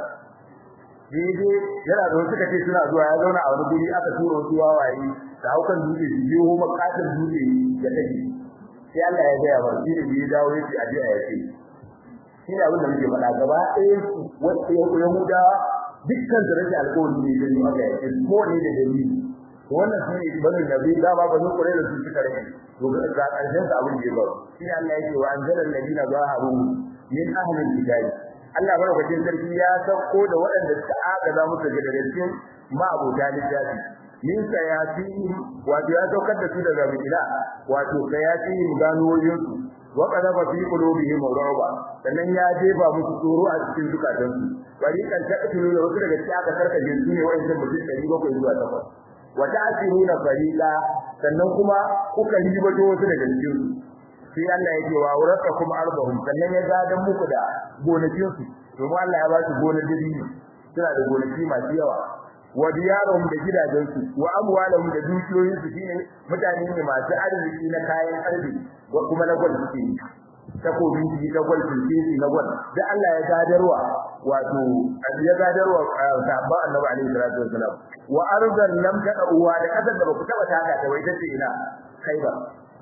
S1: daidai yana da suka ce suna zuwa ya zauna a wani guri aka tura wasu wawaye da haukan dutse su je ho makatar dutse ya kashe sai Allah ya gaya wa shi da ya dawo ya ce a biya ya ce shi ne abin da muke faɗa gaba ɗaya su wasu yahudawa dukkan su rage alƙawari ne da aka yake ko ne da dalili to wannan shi ne bani nabi da ba bani kure da su suka rage to ga ƙarshen sa abin da ya ba shi ne Allah yake wa anzalal ladina zaharu min ahlil kitabi Allah barakatin sarki ya sauko da waɗanda suka aka za musu daga cikin ma'abuta littafi min sayatihim wato ya saukar da su daga bila wato sayatihim ganoyin su wa qadaba fi qulubihim rawba sannan ya jefa musu tsoro a cikin zukatansu bari kan ta'tulu da wasu daga cikin aka karkaje su ne wa'annan mutum 700 zuwa 8 wa ta'siruna fariqa sannan kuma kuka ribato wasu daga cikin su sai Allah yake wa uratakum arbahum sannan ya gadan muku da gonakin su domin Allah ya ba su gonar dabino suna da gonaki masu yawa wa diyarahum da gidajen su wa amwalahum da dukiyoyin su shine mutane ne masu arziki na kayan arziki wa kuma na gwal suke takobin ji na gwal fulfisi na gwal da Allah ya gadarwa wato ya gadarwa sahabban Annabi alaihi salatu wasalam wa ardan lam tad'uwa da kasar da baku taba taka ta wai tace ina khaibar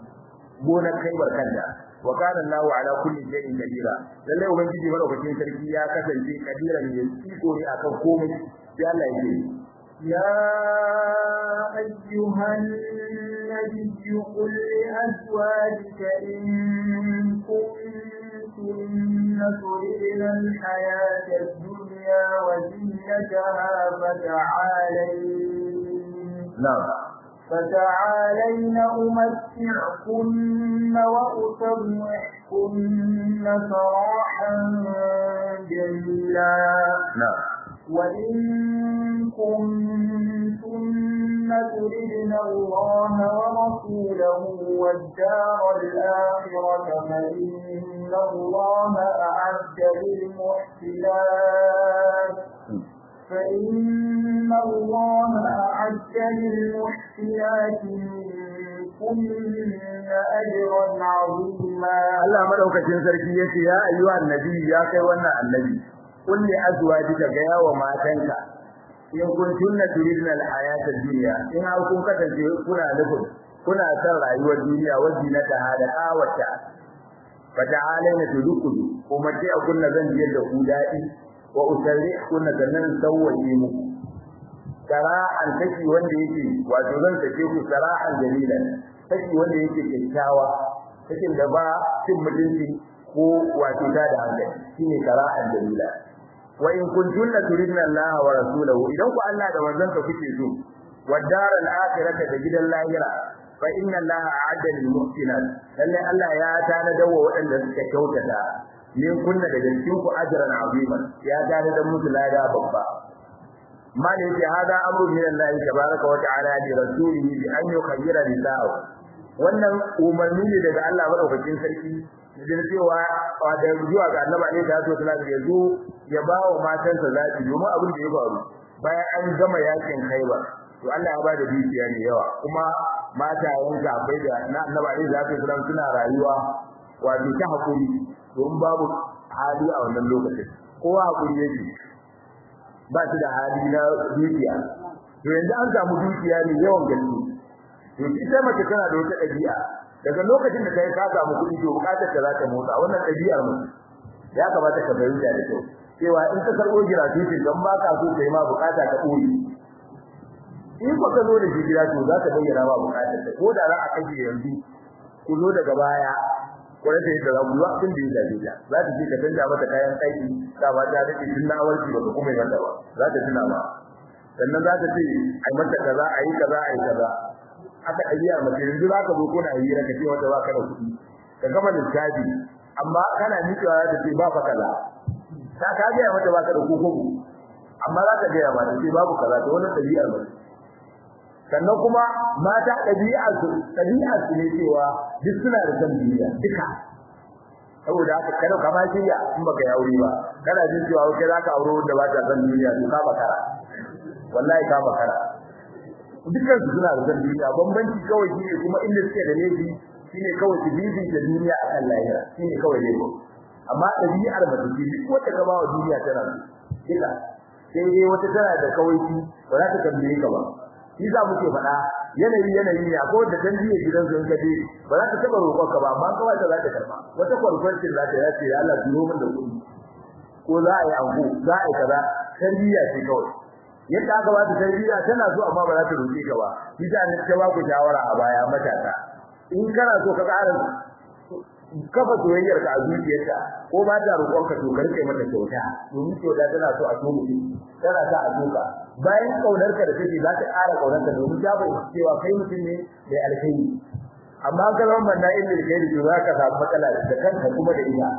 S1: gonar khaibar kanta wa kana Allahu ala kulli shay'in kadira lalle ubangiji madaukakin sarki ya kasance kadiran ne iko ne akan komai sai Allah ya ce
S2: يا أيها النبي قل لأزواجك إن كنتن تردن الحياة الدنيا وزينتها فتعالين
S1: نعم
S2: فتعالين أمتعكن وأسرحكن سراحا جميلا
S1: نعم
S2: وإن كنتن تردن الله ورسوله والدار الآخرة فإن الله أعد للمحسنات فإن الله أعد للمحسنات منكن أجرا عظيما
S1: Allah madaukakin sarki yace ya ayyuhan nabi ya kai wannan annabi kulli azwajika ga yawa matanka in kuntunna turidna alhayata ad-dunya in har kun kasance kuna nufin kuna son rayuwar duniya wajina ta hada kawata fata'alaina tudukulu kuma ce kunna zan biyar da ku dadi wa usarri kunna zannan sawwaye muku sara'an take wanda yake wato zan take ku sara'an jamilan take wanda yake kyakkyawa cikin da ba cin mutunci ko wato ta da hankali shine qara'an dalila wa in kuntunna turidna Allah wa rasulahu idan ku Allah da manzon ka kuke so wadar al-akhirata da gidan lahira fa inna Allah a'adda lil muhsinat lalle Allah ya tana dawo waɗanda suka kyautata min kunna daga cikin ku ajran azima ya tana da musu lada babba mali yake hada amru min Allah tabaaraka wa ta'ala li rasulihi bi an yukhayyira nisa'u wannan umarni ne daga Allah madaukakin sarki da cewa da zuwa ga Annabi alaihi salatu wasallam ya zo ya ba wa matansa zaɓi domin abin da ya faru bayan an gama yakin Khaibar to Allah ya ba da dukiya ne yawa kuma mata yanka bai da na Annabi alaihi salatu wasallam suna rayuwa wato ta hakuri don babu hali a wannan lokacin kowa hakuri yake ba shi da hali na dukiya to yanzu an samu dukiya ne yawan gaske to ita mace tana da wata ɗabi'a daga lokacin da kai ka samu kuɗi to bukatar ta za ta motsa wannan ɗabi'ar mu ya kamata ka bayyana da kyau cewa in ka karɓo gratuity don ba ka so kai ma bukata ka ɓoye in ba ka zo da shi gida to za ka bayyana ma bukatar ta ko da za a kashe yanzu ku zo daga baya ko da yadda za ku yi abin da ya dace ta za ta ce ka canja mata kayan aiki ta ba ta dace tun na awarki ba ka kuma yi mata ba za ta tuna ma sannan za ta ce ai mata kaza ai kaza ai kaza aka ɗabi'a mace yanzu za ka zo ko na hira ka ce wata ba ka da kuɗi ka gama lissafi amma kana miƙewa za ta ce ba fa kaza ta ka gaya mata ba ka da koko amma za ka gaya ma ta ce babu kaza ta wannan ɗabi'ar mace sannan kuma mata ɗabi'ar su ɗabi'ar su ne cewa duk suna da san duniya duka saboda haka kada ka ma shirya in baka yi aure ba kana jin cewa kai za ka aure wanda ba ta san duniya to ka bakara wallahi ka bakara dukkan su suna da duniya bambanci kawai shine kuma inda suke da laifi shine kawai su bibi da duniya a kan lahira shine kawai laifi amma ɗabi'ar mace ce duk wata gaba wa duniya tana kila sai dai wata tana da kawai ba za ta tambaye ka ba shi za mu ce faɗa yanayi yanayi ne akwai wanda dan jiya gidan su in ka je ba za ta taɓa roƙon ka ba amma kawai ta za ta karɓa wata kwarkwarcin za ta ya ce Allah turo min da kuɗi ko za a yi ango za a yi kaza tarbiyya ce kawai yadda aka ba ta tarbiyya tana so amma ba za ta roƙe ka ba ita ne ta ba ku shawara a baya matasa in kana so ka ƙara kafa soyayyar ka a zuciyarka ko ba ta roƙon ka to ka rike mata kyauta domin kyauta tana so a so mutum tana sa a soka bayan kaunar ka da take za ta ƙara kaunar ka domin ta bayyana cewa kai mutum ne mai alkhairi amma ka zama manna inda da kai da za ka samu matsala da kanka kuma da ita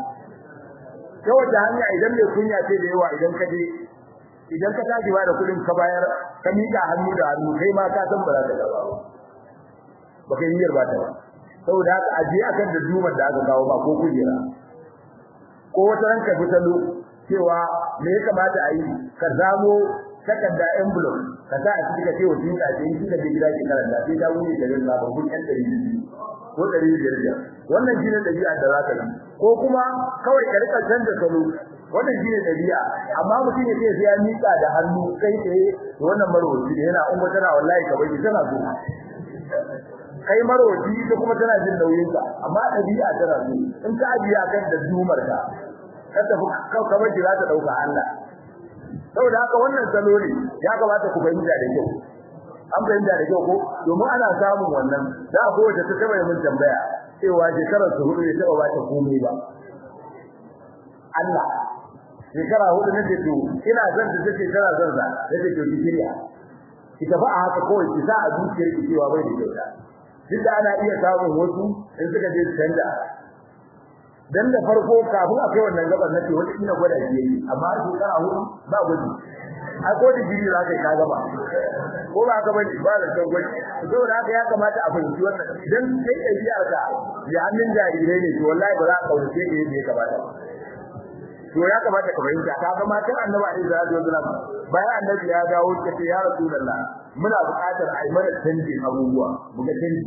S1: ta wata hanya idan mai kunya ce da yawa idan ka je idan ka tashi ba da kuɗin ka bayar ka miƙa hannu da hannu kai ma ka san ba za ka gaba ba ba kai niyyar ba ta ba saboda haka aje akan da dumar da aka kawo ba ko kujera ko wata ranka fitalo cewa me ya kamata a yi ka zamo takarda envelope ka sa a cikin cewa shi ka ce shi ka je gida ke karanta sai da wuri da rinka ba kun yan dari ko dari biyar biyar wannan shine dabi'a da zaka yi ko kuma kawai ka rika canza salo wannan shine dabi'a amma mutum ya ce sai ya mika da hannu kai tsaye wannan marwaci da yana umma tana wallahi ka bai tana so kai marwaci ita kuma tana jin nauyin ka amma dabi'a tana so in ka ajiya kan da dumar ka ka tafi ka bar za ta dauka Allah saboda haka wannan salo ne ya kamata ku fahimta da kyau an fahimta da kyau ko domin ana samun wannan za a kowace ta taba yin tambaya cewa shekarar su hudu ne taba ba ta komai ba Allah shekara hudu ne ce to ina son ta take tana son sa take to ki shirya ki tafi a haka kawai ki sa a zuciyar ki cewa bai da kyauta duk da ana iya samun wasu in suka je su canja dan da farko kafin a kai wannan gaban nace wata ina gwada shi yake amma shekara hudu ba gwaji ai ko da jiri za ka ka gaba ko ba ka bane ba da kan gwaji saboda haka ya kamata a fahimci wannan dan sai ɗabi'ar ka ya hannun jarirai ne to wallahi ba za ka kauce ka yadda ya kamata to ya kamata ka fahimta ka ga matan annabi alaihi salatu wasallam bayan annabi ya dawo ta ce ya rasulullah muna buƙatar a yi mana canjin abubuwa mu ga canji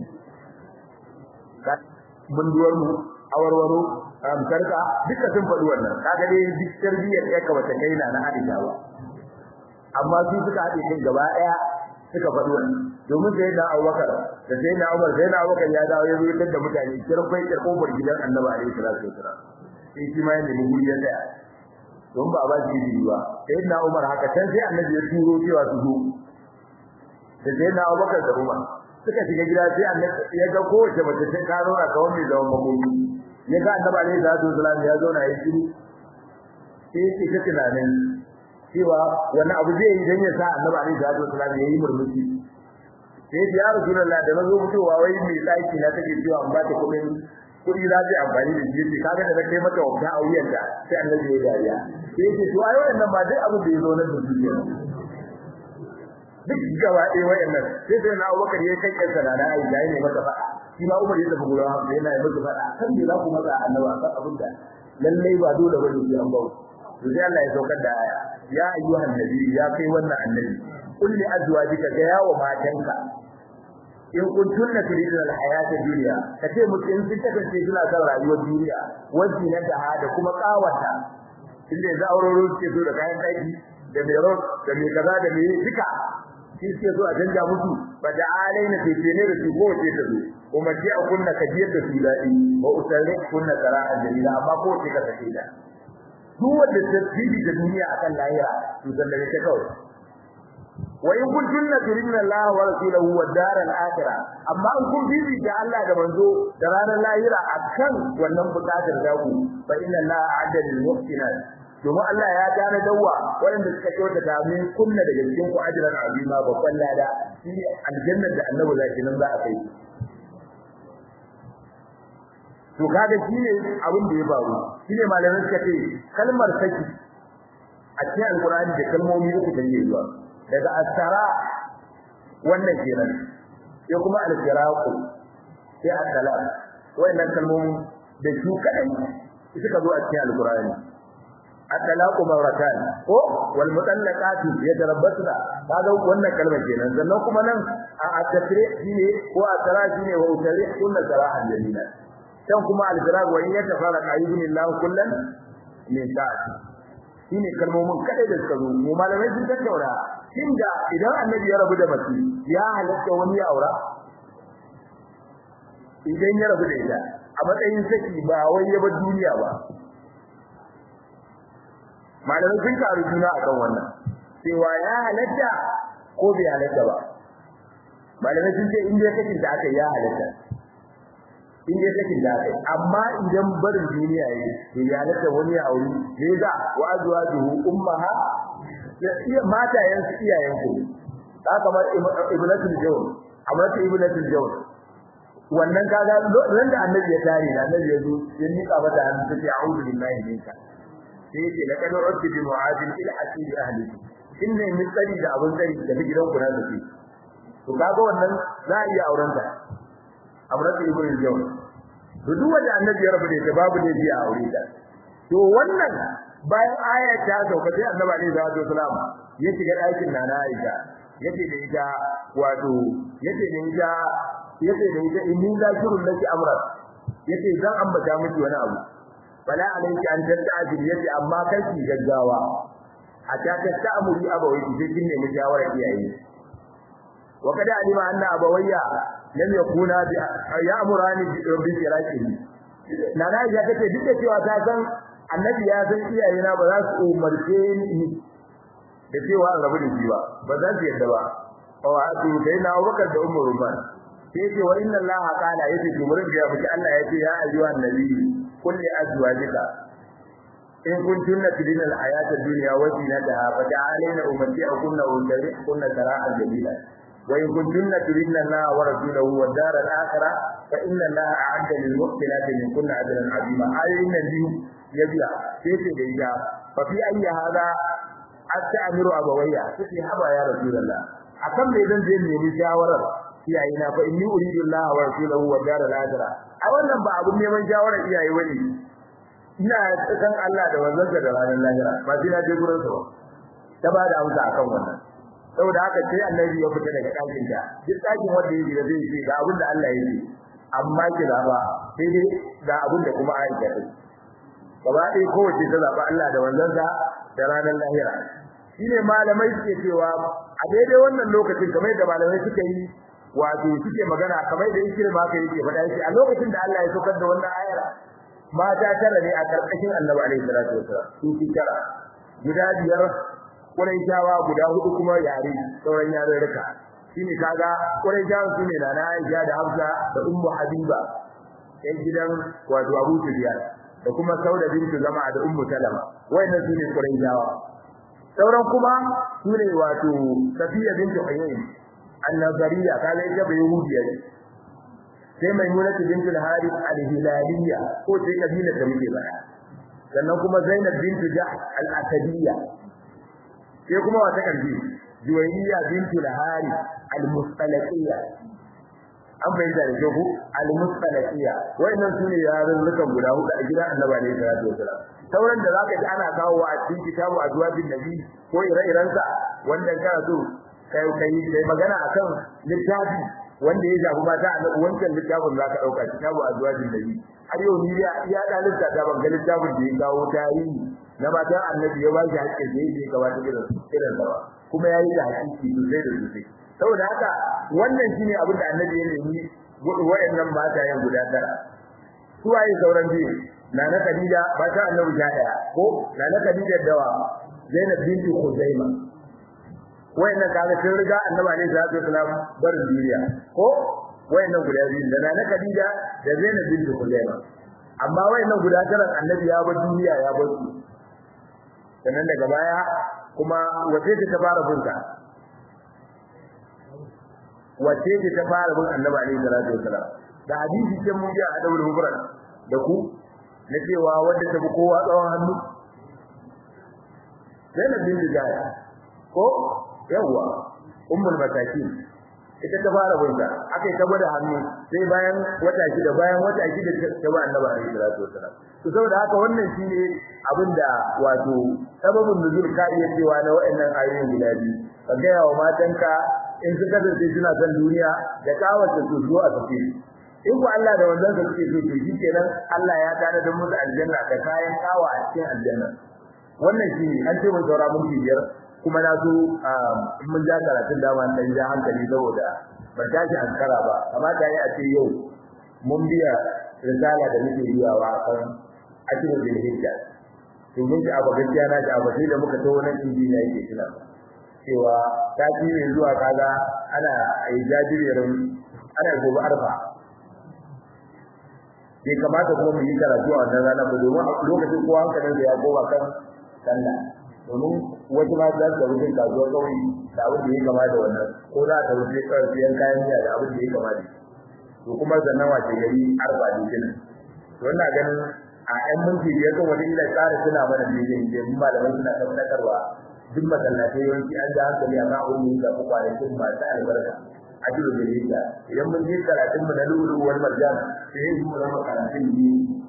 S1: mun duwar mu awarwaro sarka duka sun faɗi wannan kaga dai duk tarbiyyar ya kamata kai na na Aisha ba amma su suka haɗe kai gaba ɗaya suka faɗi wannan domin sai da Abubakar da sai da Umar sai da Abubakar ya dawo ya zuwa da mutane kirfai da kofar gidan Annabi alaihi salatu wasallam sai shi ma ya nemi guri ya tsaya don ba ba shi jiri ba sai da Umar haka can sai Annabi ya turo cewa su zo da sai da Abubakar da Umar suka shiga gida sai annabi ya ga kowace mace sai ka zauna kawai mai zaman makoki ya ga annabi alaihi salatu wasallam ya zauna ya shiru sai ya ce tunanin cewa wani abu zai yi dan ya sa annabi alaihi salatu wasallam ya yi murmushi sai ya rasulullah da nazo mutuwa wai mai tsaki na take cewa an ba ta kuɗin kuɗi za ta amfani da shi yace kaga da na kai mata wata a wuyanta sai annabi ya dariya sai yace to ai wannan ba duk abu da ya zo na dukiya duk gaba ɗaya wayannan sai sai na Abubakar ya kai kansa na na Aisha ne masa faɗa shi ma Umar ya tafi gurin Hafsa yana yi masa faɗa kan me za ku maza annabi akan abin da lallai ba dole bane sai an bawo to sai Allah ya saukar da aya ya ayyuhan nabi ya kai wannan annabi qul li azwajika ga yawo matanka in kuntunna turidun alhayata dunya kace mutum in sun kasance suna son rayuwar duniya wanci na da da kuma kawata inda yanzu auroro suke so da kayan daki da mai ro da mai kaza da mai duka shi suke so a canja musu ba da alaina sai ne da su ko ce ta zo kuma ji a kunna ka jiyar da su dadi wa usarrik kunna qara'a jalila amma ko ce ka sake da duk wanda ta bibi da duniya akan lahira to zalla ta kawai wa in kuntunna turidna Allah wa rasulahu wa daral akhirah amma in kun bibi da Allah da manzo da ranar lahira akan wannan bukatar da ku fa inna Allah a'adda lil muhsinat domin Allah ya gane dawa waɗanda suka kyauta da min kunna daga cikin ku ajran azima babban lada shi aljannar da annabi zaki nan za a kai to kaga shine abin da ya faru shine malamin suka ce kalmar saki a cikin alqur'ani da kalmomi uku da yake zuwa daga asara wannan kenan sai kuma al-firaqu sai al-salam wannan kalmomi da su kadai suka zo a cikin alqur'ani at-talaqu marratan ko wal mutallaqatu yatarabbasna kaga wannan kalmar kenan sannan kuma nan a at-tasrih shine ko asara shine wa utarih kullu sarahan jamila dan kuma al-firaq wa in yatafarraqa ayyuhillahu kullan min ta'ati shine kalmomin kadai da suka zo mu malamai sun tattauna inda idan annabi ya rabu da mace ya halatta wani ya aura idan ya rabu da ita a matsayin saki ba wai ya bar duniya ba malamai sun karu juna akan wannan cewa ya halatta ko bai halatta ba malamai sun ce in dai sakin da aka ya halatta in dai sakin da aka amma idan barin duniya yayi to ya halatta wani ya aure ne da wa azwajuhu ummaha ya iya matayen su iyayen ku haka kamar ibnatul jawl amratu ibnatul jawl wannan kaga ran da annabi ya tare da annabi ya zo ya nika mata hannu take a'udhu billahi minka sai yake laqad urti bi mu'adin ila asiri ahli inna min tsari da abun tsari da gidan ku na zafi to kaga wannan za a iya auren ta amratu ibnatul jawl to duk wanda annabi ya rabu da ita babu ne biya aure ta to wannan bayan aya ta sauka sai annabi alaihi salatu wasalam ya shiga ɗakin nana Aisha yace da ita wato yace da ita yace da ita inni zakirun laki amran yace zan ambata miki wani abu bala alayki an tanta'il yace amma kai ki gaggawa hatta ta ta'amuri abawai ki kin ne mujawara iyaye wa kada alima anna abawayya lam yakuna bi ya'murani bi firaqihi nana Aisha tace duk da cewa ta san annabi ya san iyayena ba za su umarce ni da cewa an rabu da shi ba ba za su yadda ba fa wa atu sai na Abubakar da Ummu Ruman sai ce wa inna Allah qala yace jumrin da ya fi Allah yace ya ayyuhan nabi qul li azwajika in kuntunna tudina al-hayata ad-dunya wa zinataha fa ta'alina umatti'ukunna wa unzirkunna sarahan jamila wa in kuntunna turidna Allah wa rasulahu wa dar al-akhirah fa inna Allah a'adda lil muhsinati minkunna ajran 'azima ayoyin nan biyu ya biya sai ce da ita fa fi ayyi hada astamiru abawayya sai haba ya rasulullah akan me zan je nemi shawarar iyayena fa inni uridu Allah wa rasulahu wa dar al-akhirah a wannan ba abun neman shawarar iyaye bane ina san Allah da wanzan da ranar lahira ba sai na je gurin sa ta ba da amsa akan wannan saboda haka sai annabi ya fita daga ɗakin ta duk ɗakin wanda yake da zai ce ga abin da Allah ya yi amma ki zaba sai dai ga abin da kuma Aisha ta gaba ɗaya kowace ta zaba Allah da wanzansa da ranar lahira shine malamai suke cewa a daidai wannan lokacin kamar da malamai suka yi wato suke magana kamar da yake ma kai yake faɗa shi a lokacin da Allah ya saukar da wannan ayar mata tara ne a karkashin Annabi alaihi salatu wasallam su fi tara guda biyar Quraishawa guda hudu kuma yare sauran yarurruka shine kaga Quraishawa sune da Aisha da Hafsa da Ummu Habiba ɗan gidan wato Abu Sufyan da kuma Sauda bintu Zama da Ummu Salama wayannan sune Quraishawa sauran kuma sune wato Safiya bintu Huyay an-Nazariya kaga ita bai Yahudiya sai Maimunatu bintu al-Harith al-Hilaliyya ko sai kabila da muke baya sannan kuma Zainab bintu Jahsh al-Asadiyya sai kuma wata kalbi Juwayriya bintu al-Harith al-Mustalaqiyya an bayyana da shehu al-Mustalaqiyya wayannan sune yarurrukan guda hudu a gidan Annabi ne sallallahu alaihi wasallam sauran da zaka ji ana kawo a cikin kitabu azwajin nabi ko ire-iren sa wanda kana so kai kai kai magana akan littafi wanda ya shafi mata a wancan littafin zaka dauka kitabu azwajin nabi har yau ni ya ya dalilta ta ban ga littafin da ya kawo tarihi na matan annabi ya ba shi hakkin da yake gabata irin irin sa kuma yayi da hakiki sosai da sosai saboda haka wannan shine abin da annabi ya nemi waɗannan matayen guda tara su waye sauran biyu nana Khadija mata annabi ta daya ko nana Khadija dawa Zainab binti Khuzaima wayannan kaga sun riga annabi ne sallallahu alaihi wasallam barin duniya ko wayannan guda biyu da nana Khadija da Zainab binti Khuzaima amma wayannan guda tara annabi ya bar duniya ya bar su sannan daga baya kuma wace ce ta fara bunta wace ce ta fara bin annabi alaihi salatu wasalam da hadisi ce mun ga adabul mufrad da ku na cewa wanda ta bi kowa tsawon hannu Zainab bin Jaya ko yawa ummul masakin ita ta fara bunta akai ta gwada hannu sai bayan wata shida bayan wata shida ta ba annabi alaihi salatu wasalam to saboda haka wannan shine abinda wato sababin nuzul ka iya cewa na wayannan ayoyin guda biyu ka ga yawa matanka in su kasance suna son duniya da kawace su zo a tafi in ku Allah da wannan da suke so to shikenan Allah ya tana da musu aljanna da kayan kawa a cikin aljanna wannan shi an ce mun saura mun biyar kuma na so in mun ja karatun da man dan ja hankali saboda ban tashi ankara ba kamata yayi a ce yau mun biya risala da muke biyawa kan akiru bil hijja to mun ji abu gaskiya na ji abu sai da muka tawo nan injiniya yake kila cewa ta ji ne zuwa kaga ana ai jajirin ana gobe arfa bai kamata kuma mu yi karatu a wannan rana ba domin lokacin kowa hankalin da ya koma kan sallah domin wasu ma za su wuce kasuwar kauye da abin da ya kama da wannan ko za ta wuce siyan kayan miya da abin da ya kama da to kuma sannan wace gari arfa ne kenan to ina ganin a ƴan minti biyar kan wata ila tsara suna mana daidai da mun malamai suna tabbatarwa duk masallatai yawanci an ja hankali akan abin da ya shafi kwanakin masu albarka ajiru da hijja idan mun je karatun mu na lulu wal marjan sai mu zama karatun ne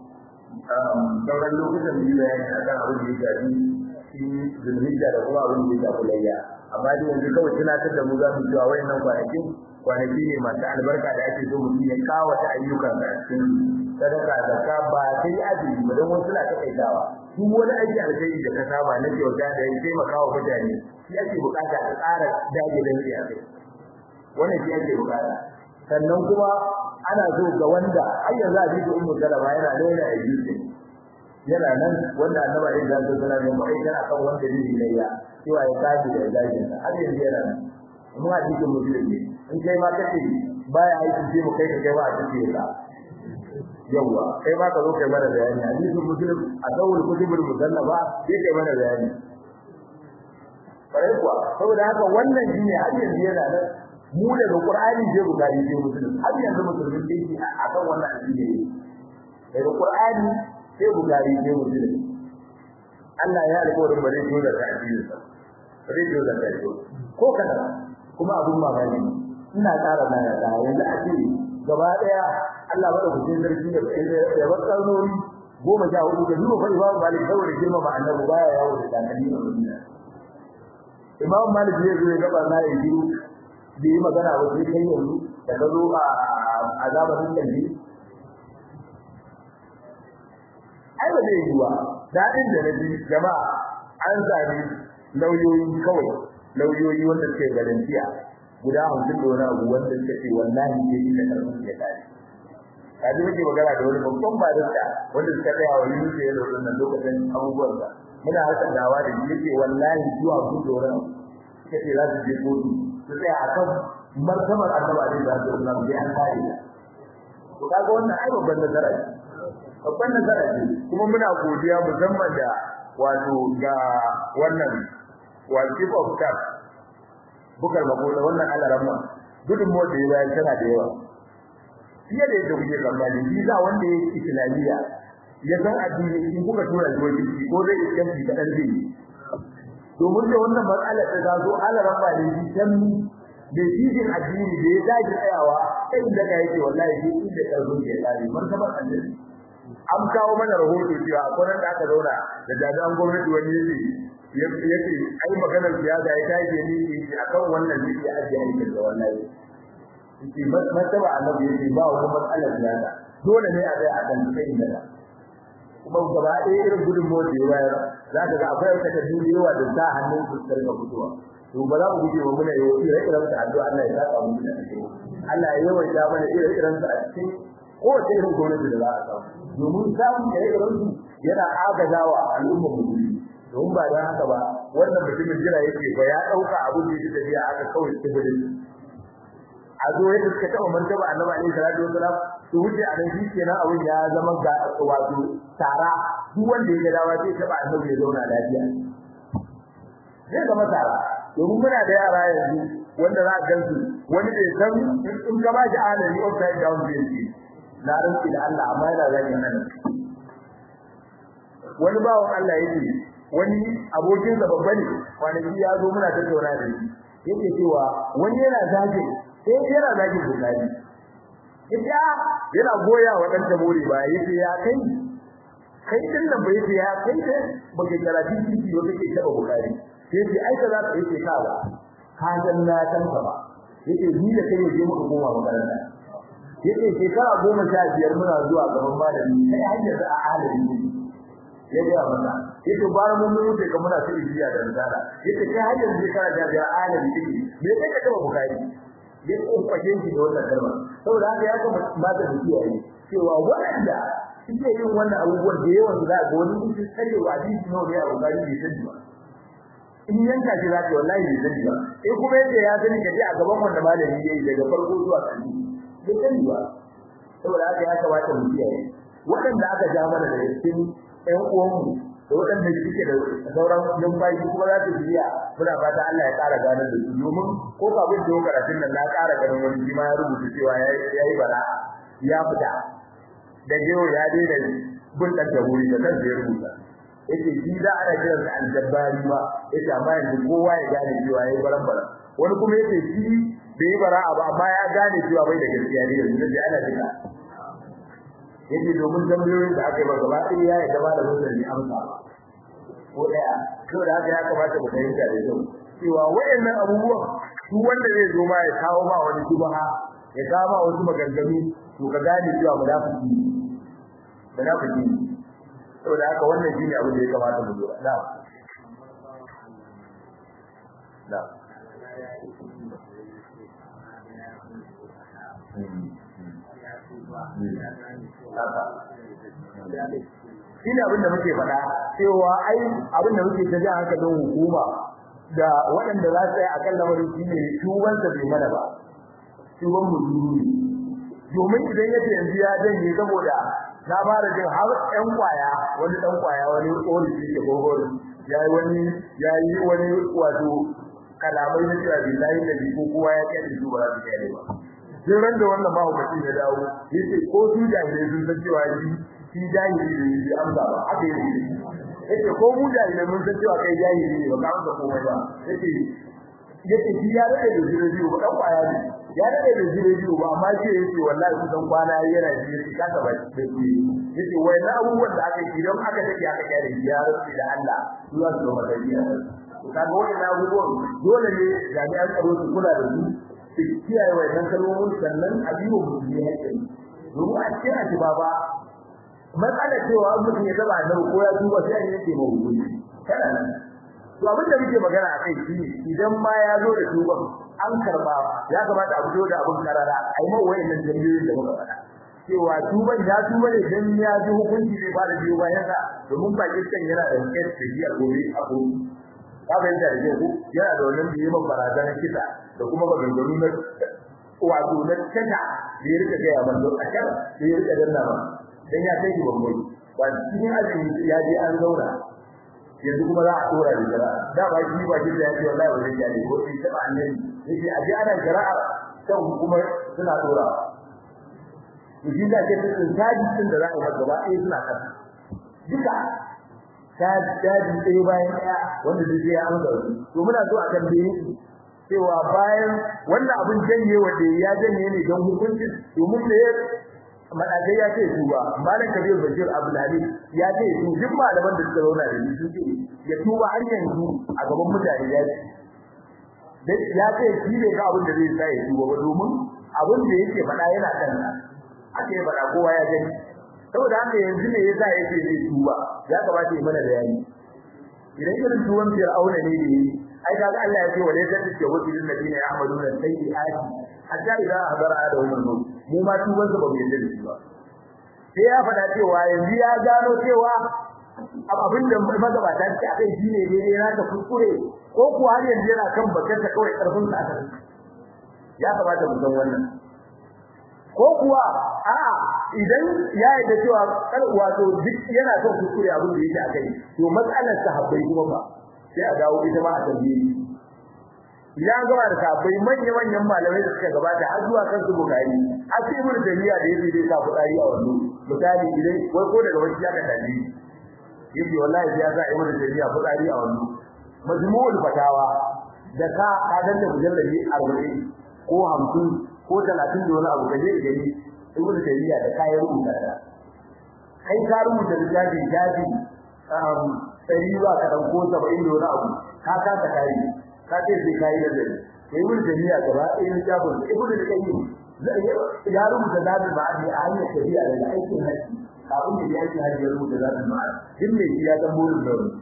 S1: sauran lokutan biyu bayani akan abin da ya shafi shi zulhijja da kuma abin da ya shafi layya amma dai yanzu kawai tunatar da mu za mu cewa wayannan kwanakin kwanaki ne masu albarka da ake so mutum ya kawata ayyukan da cikin sadaka zakka ba sai azumi ba don wasu na takaitawa duk wani aiki alkhairi da ka saba na kyauta da ya taimaka wa mutane shi ake bukata ka tsara dage da yi a kai wannan shi ake bukata sannan kuma ana so ga wanda har yanzu a cikin ummu salama yana nuna ayyuka yana nan wanda annabi ya zanta sallallahu alaihi wasallam kana kan wanda ne layya cewa ya kaji da zagin sa har yanzu yana nan mun a cikin musulmi in kai ma kace baya aiki sai mu kai ka kai ba a cikin ka yawa kai ma ka zo kai mana bayani hadisin muslim a dawul kutubul musallaba sai kai mana bayani kare kuwa saboda haka wannan shine har yanzu yana nan mu daga qur'ani sai bukari sai muslim har yanzu musulmin dai akan wannan addini ne daga qur'ani sai bukari sai muslim Allah ya alƙawarin ba zai so da addinin sa ba zai so da kai ko kada kuma abun mamaki ina ƙara nana da yanzu a ce gaba daya Allah bada kucin sarki ya bar karnori goma sha hudu da duba fa Imam Malik saboda girma ma annabi baya yawo da takalmi a Madina Imam Malik zai zo ya gaba na ya jiru da yi magana ba sai kai yanzu da ka zo a azabatin kalbi ai ba zai yiwa daɗin da na ji jama'a an sami lauyoyi kawai lauyoyi wanda suke garantiya guda hamsin da wani abu wanda suka ce wallahi ke yi da karfin ya tare kaji muke magana da wani babban barista wanda suka tsaya wa yi musu yadda wannan lokacin abubuwan da muna harkar dawa da shi yake wallahi zuwa hamsin da wani abu suka ce za su je kotu su tsaya a kan martabar annabi da sallallahu alaihi wasallam bai an kare to kaga wannan ai babban nasara ce babban nasara ce kuma muna godiya musamman da wato ga wannan wato chief of staff bukar mako da wannan alaramma gudun mu da yawa tana da yawa fiye da yadda kuke tsammani shi za wanda ya yi islamiyya ya san addini in kuka tura shi wani ko zai yi kanki kadan zai yi domin da wannan matsala ta zazo alaran ba ne san da jijin addini da ya dace tsayawa sai da ga yake wallahi shi inda karfin ke tsari martaban annabi an kawo mana rahoto cewa akwai da aka zauna da jami'an gwamnati wani yake yace ai maganar siyasa ya tashi ne shi akan wannan ne ya ajiye aikin da wallahi shi martaba annabi yake ba wani matsalar siyasa dole ne a tsaya a kan sai da kuma gaba ɗaya irin gudun mota ya bayar za ka ga akwai wata tafi da yawa da sa hannun su su rika fitowa to ba za mu guje wa muna yau ire iren su addu'a Allah ya saka mu da Allah ya yawaita mana ire iren su a cikin kowace irin gwamnati da za a samu domin samun ire iren su yana agazawa al'ummar musulmi domin ba dan haka ba wannan mutumin jira yake ba ya dauka abin da yake tafiya aka kawai tsibirin a zo yadda suka taɓa martaba annabi alaihi salatu wasalam su wuce a nan kenan abin ya zama ga wato tara duk wanda ya ga dawa sai taɓa annabi ya zauna lafiya zai zama tara domin muna da yara yanzu wanda za a gansu wani bai san in ka ba shi alami upside down zai ce na rantsi da Allah amma yana zagi nan wani bawan Allah yake wani abokin sa babba ne kwanaki ya zo muna tattauna da shi yake cewa wani yana zagi sai yana zagi bukari ita yana goya wa dan tabore ba yace ya kai kai din nan bai yace ya kai da baka karatu ciki wanda ke taba bukari sai yace ai ka za ka yace ka ba ka san na san ka ba yace ni da kai yaje muka koma makaranta yace shekara goma sha biyar muna zuwa gaban malami sai hanyar da a halin ya ga mata yace bara mun mun da muna su ibiya da risala yace kai hanyar shekara da biyar halin kike me kai ka taba bukari ya kokaje shi da wannan kalma saboda haka ya kuma ba ta dukiya ne cewa wanda suke yin wannan abubuwan da yawan za ga wani mutum sai wa hadisi nawa ne a bukari bai sani ba in yanka shi za ka wallahi bai sani ba in kuma yace ya sani kaje a gaban wanda malami yayi daga farko zuwa ƙarshe bai sani ba saboda haka ya kamata mu kiyaye waɗanda aka ja mana da cikin ƴan uwanmu da waɗanda suke da sauran numfashi kuma za su biya muna fata Allah ya ƙara gane da su domin ko kafin da karatun nan na ƙara ganin wani shi ma ya rubuta cewa ya yi bara ya fita da yau ya daina bin ɗan da wuri da kansa ya rubuta yace shi za a rage da aljabbari ba yace amma yanzu kowa ya gane cewa yayi baran bara wani kuma yace shi bai yi bara ba amma ya gane cewa bai da gaskiya ne yanzu da ana jira yake domin tambayoyin da aka yi ba gaba ɗaya ya yi gaba da mutane amsa ko ɗaya to da haka ya kamata mu fahimta da kyau cewa wayannan abubuwan su wanda zai zo ma ya kawo ma wani shubha ya kawo ma wasu maganganu to ka gane cewa munafiki munafiki saboda haka wannan shine abin da ya kamata mu lura na'am na'am shi ne abin da muke faɗa cewa ai abin da muke ta ji hankalin hukuma da waɗanda za su yi a kan lamarin shi ne tubansa bai mana ba tuban mu ne domin idan yace yanzu ya janye saboda na fara jin har ƴan kwaya wani ɗan kwaya wani ƙori shi ke gogoro yayi wani yayi wani wato kalamai na cewa billahi da ko kowa ya kai su ba za su kai ba sai ran da wannan bawo mutum ya dawo yace ko su jahilai sun san cewa shi shi jahili ne shi amsa ba haka yake yace ko mu jahilai mun san cewa kai jahili ne ba ka amsa komai ba yace yace shi ya rade da jire biyu ba dan kwaya ne ya rade da jire biyu ba amma shi yace wallahi kusan kwana yana ji yace ka ta ba shi yace wai na abubuwan da aka yi don aka take aka kare ya rufe da Allah su za su zama dariya kaga wannan abubuwan dole ne jami'an tsaro su kula da su su kiyaye wannan kalmomin sannan a biyo musulmi hakkin domin a cikin atiba ba matsalar cewa an mutum ya zaba nan ko ya duba sai an yake mai hukunci kana nan to abin da muke magana a kai shi idan ma ya zo da tuban an karba ya kamata a fito da abin karara a yi mawa wayannan jami'oyin da muka faɗa cewa tuban ya tuba ne dan ya ji hukunci zai fara biyo bayan sa domin Pakistan yana da kes da shi a gobe a gobe ka bayyana da ku yana da wannan biye man barazana kisa da kuma maganganu na wato na tata da ya rika gaya man don a kan da ya rika danna ba dan ya kai bambam ba cikin azumi ya je an zauna yanzu kuma za a tura da jira da ba shi ba shi da ya ce wallahi ba zai ne ko sai ta annabi yake aje ana jira'a kan kuma suna tura to shi da ke cikin tajin da za a yi gaba ɗaya suna kasa duka taji taji ɗaya bayan ɗaya wanda zai je an ga to muna so a tambaye cewa bayan wannan abin janye wanda ya janye ne don hukuncin domin da ya madagai ya ce su ba malam kabir bashir abdulhadi ya ce su duk malaman da suka zauna da su ce ya tuba har yanzu a gaban mutane ya ce ya ce shi ne ga abin da zai sa ya tuba ba domin abin da yake faɗa yana kan ake faɗa kowa ya gani saboda haka yanzu ne yasa yake zai tuba ya kamata ya mana bayani idan irin tuwon biyar auna ne da yi ai kaga Allah ya ce wa laysa tashawwatu lil ladina ya'maluna sayyi'ati hatta idza hadara adahum al-maut mu ma tuban sa ba mu yadda da shi ba sai ya faɗa cewa yanzu ya gano cewa abin da magabata ce akai shine daidai na ta kuskure ko kuwa har yanzu yana kan bakar ta kawai karfin sa aka ya kamata mu san wannan ko kuwa a'a idan ya yi da cewa kar wato duk yana son kuskure abin da yake akai to matsalar sahabbai kuma ba sai a dawo ita ma a tambaye idan gaba da sahabbai manya manyan malamai da suka gabata har zuwa kan su bukari har sai mun jami'a da yake zai sa fudari a wannan misali idan wai ko daga wani ya ka dadi yake wallahi ya sa ibnu jami'a fudari a wannan majmu'ul fatawa da ka ka danna mujallali 40 ko 50 ko 30 da wani abu kaje gani ibnu jami'a da kayan rubuta da kai ka rubuta littafin jaji um sai ba ka dan ko 70 da wani abu ka ka ta kai ka ce sai kai da zai sai ibnu jami'a gaba ɗaya littafin ibnu da kai ya rubuta zabi ba ne a hanyar shari'a da aikin haji kafin da ya yi haji ya rubuta zabi ba din ne ya san burin da wani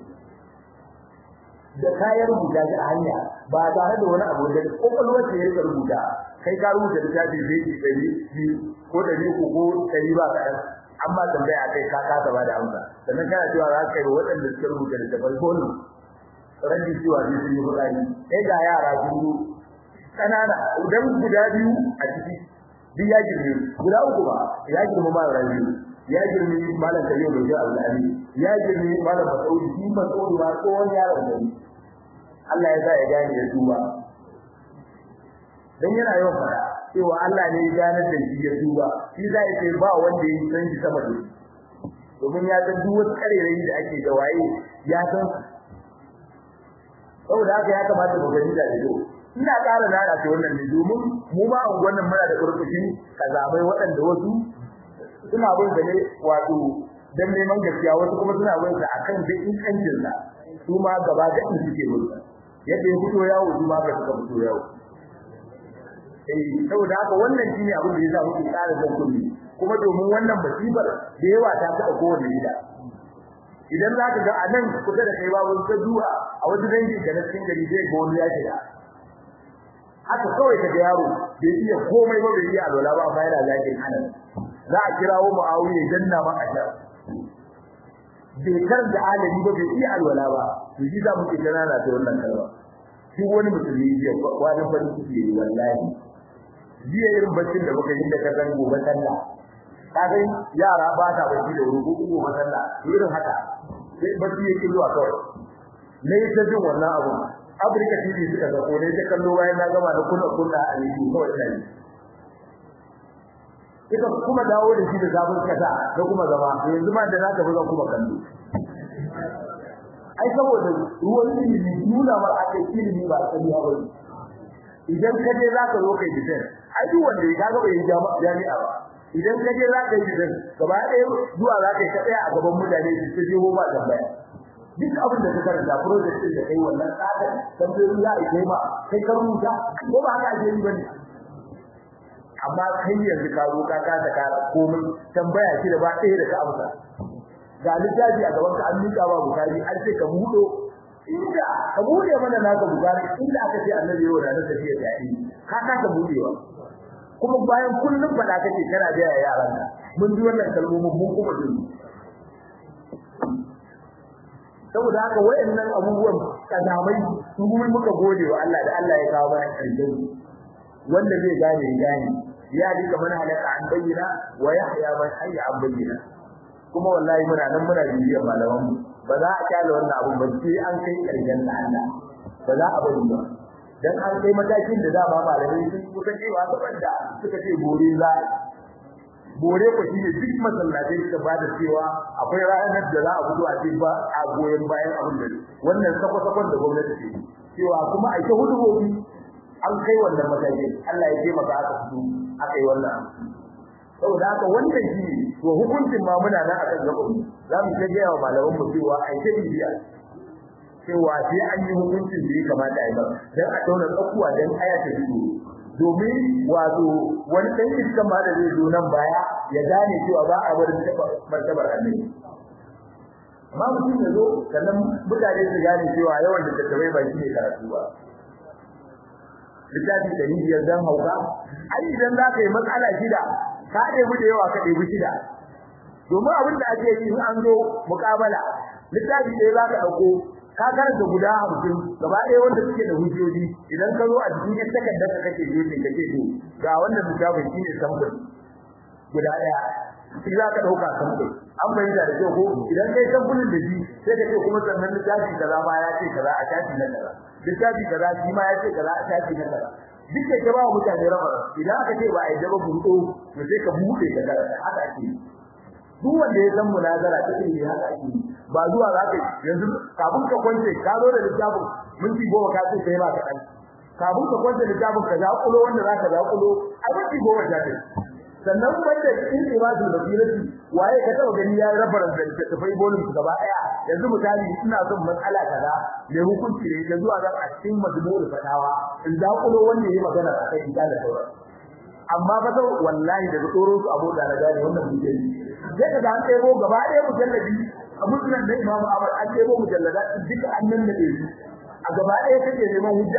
S1: da kayan rubuta shi a hanya ba tare da wani abu da kokolwar da ya rubuta kai ka rubuta da tafi zai yi dari biyu ko dari uku ko dari ba kaɗan amma tambaya kai ka kasa ba da amsa sannan kana cewa za ka yi waɗanda suka rubuta da tafai ko ne rabbi cewa zai sun yi fitsari kai ga yara sun yi ƙanana idan guda biyu a ciki duk ya girme guda uku ba ya girme ma rabi ya girme malam kayyau da ji Allah ya girme malam Masaudi shi Masaudi ba ko wani yaron da Allah ya sa ya gane ya tuba dan yana yawan fara cewa Allah ne ya gane da shi ya tuba shi zai ce ba wanda ya san shi sama da domin ya san duk wasu karerai da ake da waye ya san saboda haka ya kamata mu gani da ido ina ƙara nana ce wannan ne domin mu ma a wannan muna da kurkushi kazamai waɗanda wasu suna bin da ne wato dan neman gaskiya wasu kuma suna bin sa akan da inkancin sa su ma gaba da in suke bin sa yadda ya fito yawo su ma ka suka fito yawo eh saboda haka wannan shine abin da yasa muke ƙara zan kulli kuma domin wannan musibar da yawa ta taɓa kowanne gida idan za ka ga a nan kusa da kai babu ka duha a wasu dangin da na cikin gari zai ga wani ya shiga haka kawai ka ga yaro bai iya komai ba bai iya alwala ba amma yana zakin anan za a kirawo muawiya janna ma a jar bai kar da alami ba bai iya alwala ba to shi za mu ke ganana ta wannan kalma shi wani musulmi jiya wani farin ciki ne wallahi jiya irin baccin da muka yi da ka san gobe sallah kaga yara ba ta bacci da wuri ko gobe sallah irin haka sai bacci yake zuwa kawai ne ta jin wannan abu Afirka TV suka ga ko ne ta kallo bayan na gama da kula kula a yi kawai ina yi Ika kuma dawo da shi da zafin kasa da kuma zama yanzu ma da naka buga kuma kallo ai saboda ruwan ilimi nuna mar aka ilimi ba tsariya ba idan ka je zaka zo kai bidan ai duk wanda ya kaga bai jami'a ba idan ka je zaka yi bidan gaba ɗaya zuwa zaka yi ka tsaya a gaban mutane su ta je ba tambaya duk abin da ka karanta project din da kai wannan tsada tambayoyi ya ike ma kai ka rubuta ko ba haka ake yi bane amma kai yanzu ka zo ka kasa ka komai tambaya shi da ba ɗaya da ka amsa ga littafi a gaban ka an miƙa ba bukari an ce ka buɗo inda ka buɗe mana naka bukari inda aka ce annabi yau da na tafiya ta yi ka kasa buɗewa kuma bayan kullum faɗa kake kana da yaran ka mun ji wannan kalmomin mun kuma jin saboda haka wayannan abubuwan kazamai su kuma muka gode wa Allah da Allah ya kawo mana karshen wanda zai gane ya gane ya dika mana halaka an bayyana wa yahya man hayya an bayyana kuma wallahi muna nan muna bibiyar malaman mu ba za a kyale wannan abun ba sai an kai karshen da Allah ba za a bari ba dan an kai matakin da dama malamai sun kusa cewa saboda suka ce gore za bore ku shine duk masallatai suka bada cewa akwai ranar da za a fito a ce ba a goyen bayan abin da wannan sako-sakon da gwamnati ce cewa kuma a ta hudu gobe an kai wannan matakin Allah ya taimaka aka fito aka yi wannan saboda haka wannan shi to hukuncin ma muna nan akan gaba za mu ta gaya wa malaman mu cewa ai ta bibiya cewa sai an yi hukuncin da ya kamata a yi ba dan a tauna tsakuwa dan aya ta fito domin wato wani dan iskan ma da zai zo nan baya ya gane cewa ba a bar martabar annabi amma mutum ya zo sannan mutane su gane cewa yawan da tattabai ba shi ne karatu ba littafi da biyar dan hauka ai idan za ka yi matsala shida ka ɗebi da yawa ka ɗebi shida domin abin da ake yi in an zo muƙabala littafi ɗaya za ka ɗauko ka karanta guda hamsin gaba ɗaya wanda suke da hujjoji idan ka zo a cikin yan takardar ka kake yi kake to ga wannan littafin shine samfur guda ɗaya shi za ka ɗauka samfur an bayyana da kyau ko idan kai samfurin da shi sai ka ce kuma sannan littafi kaza ma ya ce kaza a shafi na kaza littafi kaza shi ma ya ce kaza a shafi na kaza duk da ke ba mutane raba idan aka ce ba a yi daba burdo to sai ka buɗe ka karanta haka ake yi duk wanda ya san munazara ta ilimi haka ake yi ba zuwa za ka yanzu kafin ka kwance ka zo da littafin minti goma ka ce sai ba ka ɗan kafin ka kwance littafin ka zaƙulo wanda za ka zaƙulo a minti goma ta ce sannan wanda in ibadul basirati waye ka taba gani ya raba da tafai bolin su gaba daya yanzu misali ina son matsala kaza me hukunci ne da zuwa zan a cikin majmu'ul fatawa in zaƙulo wanda yayi magana akai in da sauran amma fa sau wallahi daga tsoron su abu da na gane wannan mutum sai ka an ɗebo gaba ɗaya mujalladi a musulun da imamu ahmad an ɗebo mujallada duka an nan da su a gaba ɗaya kake neman hujja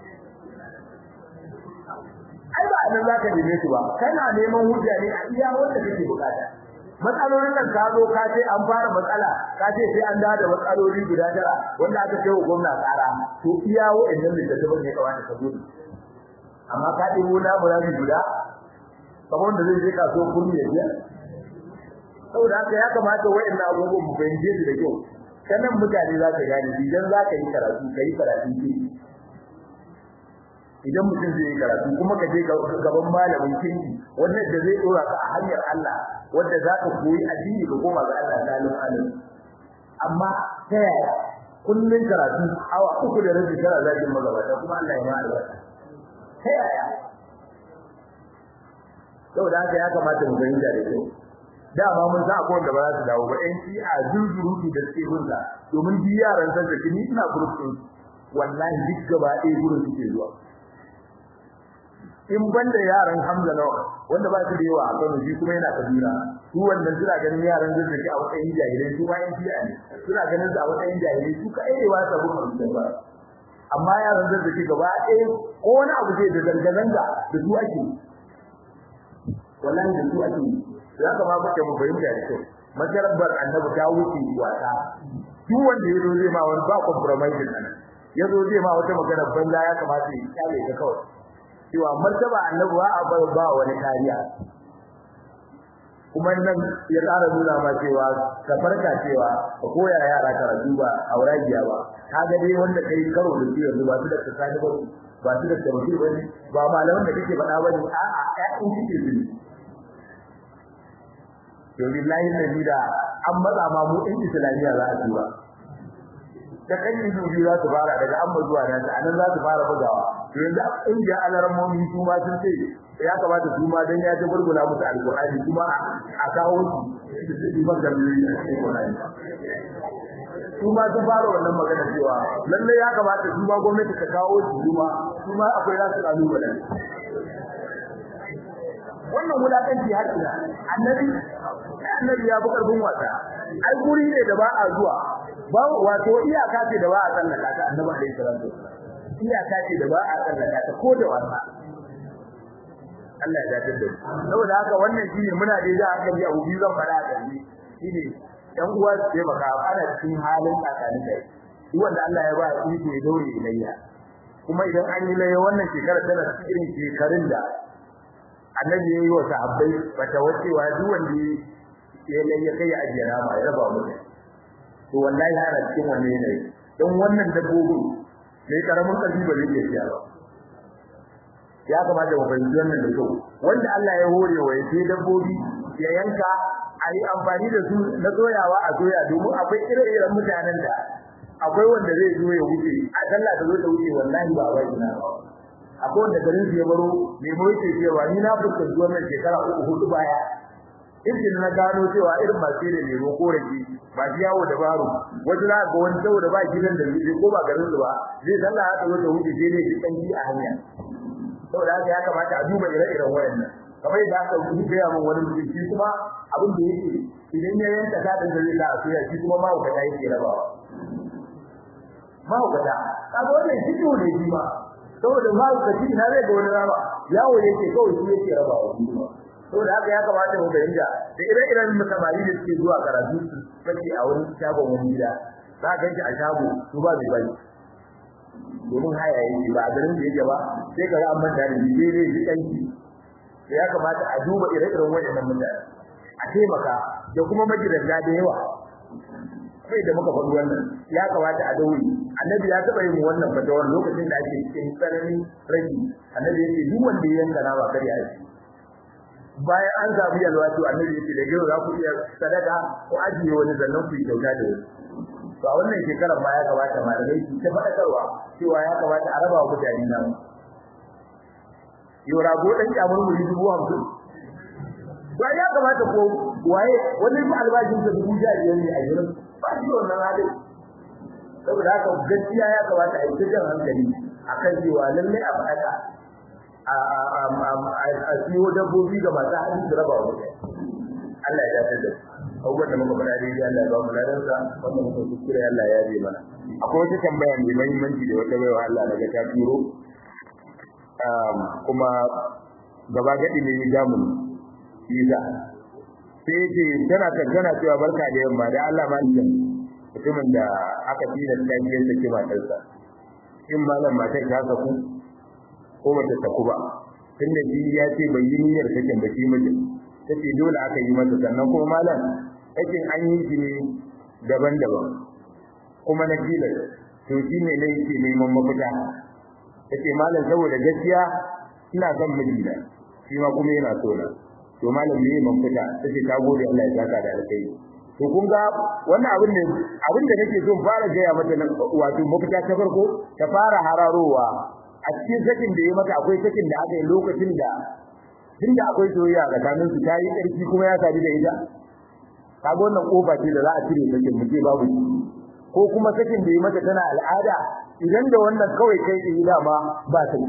S1: ai ba nan zaka neme su ba kana neman hujja ne a iya wanda kake bukata matsalolin nan ka zo ka ce an fara matsala ka ce sai an dawo da matsaloli guda tara wanda aka ce wa gwamna tsara to iya wa'annan da ta bane kawai ka zo amma ka ɗebo na murabi guda kamar wanda zai je kasuwar kurmi ya biya saboda haka ya kamata wa'annan abubuwan mu fahimce su da kyau sanan mutane za ka gane idan za ka yi karatu ka yi karatu ke idan mutum zai yi karatu kuma ka je gaban malamin kinki wannan da zai dora ka a hanyar Allah wanda za ka koyi addini ka koma ga Allah salim alim amma ta yaya kullun karatu awa uku da rabi kana zagin magabata kuma Allah ya ma albarka ta yaya saboda haka ya kamata mu fahimta da kyau dama mun san akwai wanda ba za su dawo ba ɗan shi a zunzurutu da suke gunsa domin duk yaran san da ni ina group din wallahi duk gaba ɗaya gurin suke zuwa in banda yaran Hamza nawa wanda ba su da yawa a Kano shi kuma yana kabira su wannan suna ganin yaran da suke a matsayin jahilai su ma yan fiya ne suna ganin su a matsayin jahilai su ka aire wa sabu kan ba amma yaran da suke gaba ɗaya ko wani abu zai da zanga zanga da su ake wallahi da su ake ya kamata muke mu fahimta da kyau majarabbar annabi ta wuce wata duk wanda yazo zai ma wani ba compromise din yazo zai ma wata magana banza ya kamata ya kyale ta kawai cewa martaba annabi ba a bar ba wani kariya kuma nan ya tsara nuna ma cewa ka farka cewa ka koya yara karatu ba auragiya ba kaga dai wanda kai karo da su yanzu ba su da tsani ba ba su da tabbati ba ne ba malaman da kake faɗa ba ne a'a ƴaƴan kike su to billahi nabi da an matsa ma mu in islamiyya za a ci ba da kan yi dubi za su fara daga amma zuwa nan anan za su fara bugawa to yanzu in ga alarmomi su ma sun ce ya kamata su ma dan ya ta gurgula musu alqur'ani kuma a kawo su su ban da alqur'ani su ma sun fara wannan magana cewa lalle ya kamata su ma gwamnati ta kawo su kuma su ma akwai nasu kalubalen wannan wulakanci har ina annabi annabi ya bi karfin wasa ai guri ne da ba a zuwa ba wato iyaka ce da ba a tsallaka ta annabi alaihi salatu iyaka ce da ba a tsallaka ta ko da wasa Allah ya dace da mu saboda haka wannan shine muna da da aka yi abu biyu zan fara da shi shine ɗan uwa su taimaka ana cikin halin tsakanin kai duk wanda Allah ya ba iko ya daure ilayya kuma idan an yi laye wannan shekara tana cikin shekarun da annabi ya yi wa sahabbai bata wacewa duk wanda ya laye kai ya ajiye nama ya raba mu to wallahi ana cikin wannan yanayi don wannan dabbobin mai karamin karfi ba zai iya siya ba ya kamata mu fahimci wannan da kyau wanda Allah ya hore wa ya sai dabbobi ya yanka a yi amfani da su na soyawa a soya domin akwai ire-iren mutanen da akwai wanda zai zo ya wuce a sallah da zo ta wuce wallahi ba ba ina ba akwai wanda garin su ya baro mai mu yake cewa ni na fuskanci wannan shekara uku hudu baya irin na gano cewa irin masu da lemo ko rake ba shi yawo da baro wasu za ga wani saboda ba gidan da zai ko ba garin su ba zai sallah ya zo ta wuce sai dai shi kanki a hanya saboda haka ya kamata a duba ire-iren wayannan kamar yadda aka yi gaya min wani mutum shi kuma abin da yake idan ya yanka sadin da zai sa a soya shi kuma mahaukata yake rabawa mahaukata kaga wannan shi ne shi ma saboda mahaukaci na zai ga wani rama yawo yake kawai shi yake rabawa shi kuma saboda haka ya kamata mu fahimta da ire-iren musamman da suke zuwa karatu su sake a wani shagon wani gida za ka shi a shago su ba mai bari domin haya yake ba a garin da yake ba sai ka ga an manta da shi dai shi kanki ya kamata a duba ire-iren waɗannan mutane a taimaka da kuma magidanta da yawa sai da muka faɗi wannan ya kamata a dauri annabi ya taɓa yin wannan fatawar lokacin da ake cikin tsananin rage annabi yake duk wanda ya yanka nama kar ya ci bayan an samu yalwa to annabi yake da yau za ku iya sadaka ko ajiye wani zannan ku yi kyauta da wani to a wannan shekarar ma ya kamata malamai su ta faɗakarwa cewa ya kamata a raba wa mutane nama yau rago ɗan kyamar muri dubu hamsin ba ya kamata ko waye wani albashin sa dubu sha biyar ne a gidan ba shi wannan halin saboda haka gaskiya ya kamata a yi ta jan hankali akan cewa lallai a faɗa a siyo dabbobi ga masu hali da raba wa Allah ya dace da abubuwan da muka faɗa daidai Allah ya ba mu ladansa wannan muka kuskure Allah ya yi mana akwai wata tambaya mai muhimmanci da wata baiwa Allah daga ta turo kuma gaba gadi ne ya mu Isa sai ce tana tantana cewa barka da yamma da Allah malikin mutumin da aka tina tafiyar da kima ɗansa in malam matar ta saku ko bata saku ba tunda shi ya ce bai yi niyyar sakin ba shi mijin tace dole aka yi masa sannan kuma malam sakin an yi shi ne daban-daban kuma na tilas to shi ne ne yake neman mafita tace malam saboda gaskiya ina son mijina shi ma kuma yana so na to malam ne mafita tace ta gode Allah ya saka da alkai to kun ga wannan abin ne abin da nake so fara gaya mata nan wato mafita ta farko ta fara hararowa a cikin sakin da ya mata akwai sakin da aka yi lokacin da tunda akwai soyayya tsakanin su ta yi ƙarfi kuma ya sadu da ita kaga wannan kofa ce da za a cire sakin mu ce babu ko kuma sakin da ya mata tana al'ada idan da wannan kawai kai da dama ba ta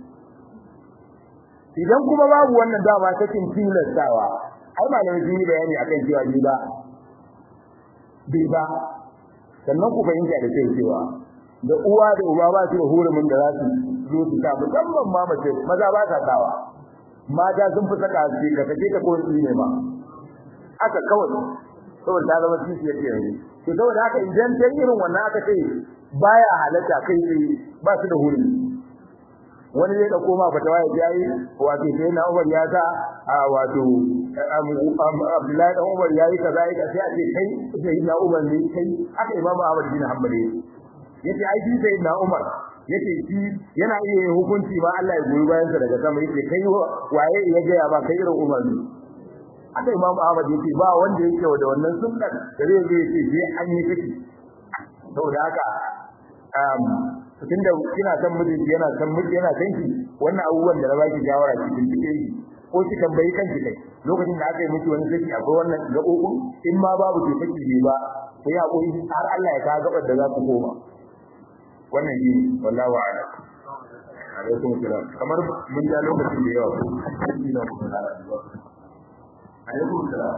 S1: idan kuma babu wannan dama sakin tilastawa ai malamai sun yi bayani akan cewa ni ba bai ba sannan ku fahimta da cewa da uwa da uba ba su da hurumin da za su zo su ta musamman ma mace maza ba sa sawa mata sun fi saka su ka take ta ko ne ma aka kawai saboda ta zama kishi yake yanzu to saboda haka idan ta irin wannan aka ce baya halatta kai tsaye ba su da hurumi wani zai dauko ma fatawa ya jayi wato sai na Umar ya sa a wato Abdullahi dan Umar yayi kaza ya sai a ce kai sai na Umar ne kai aka Imam Ahmad bin Hanbali yace ai shi sai na Umar yace shi yana iya yin hukunci ba Allah ya goyi bayan sa daga sama yace kai waye ya ga ya ba kai irin Umar ne aka Imam Ahmad yace ba wanda yake da wannan sunnar da zai zo yace je an yi kake saboda haka um tunda kina san miji yana san miji yana san ki wannan abubuwan da na baki shawara cikin cikin ko ki tambayi kanki kai lokacin da aka yi miki wani saki akwai wannan gaɓoɓin in ma babu ke saki ne ba sai ya koyi har Allah ya kawo gabar da za ku koma wannan shi wallahi a'lam alaikum salam kamar mun ja lokacin da yawa shi ne mu fara alaikum salam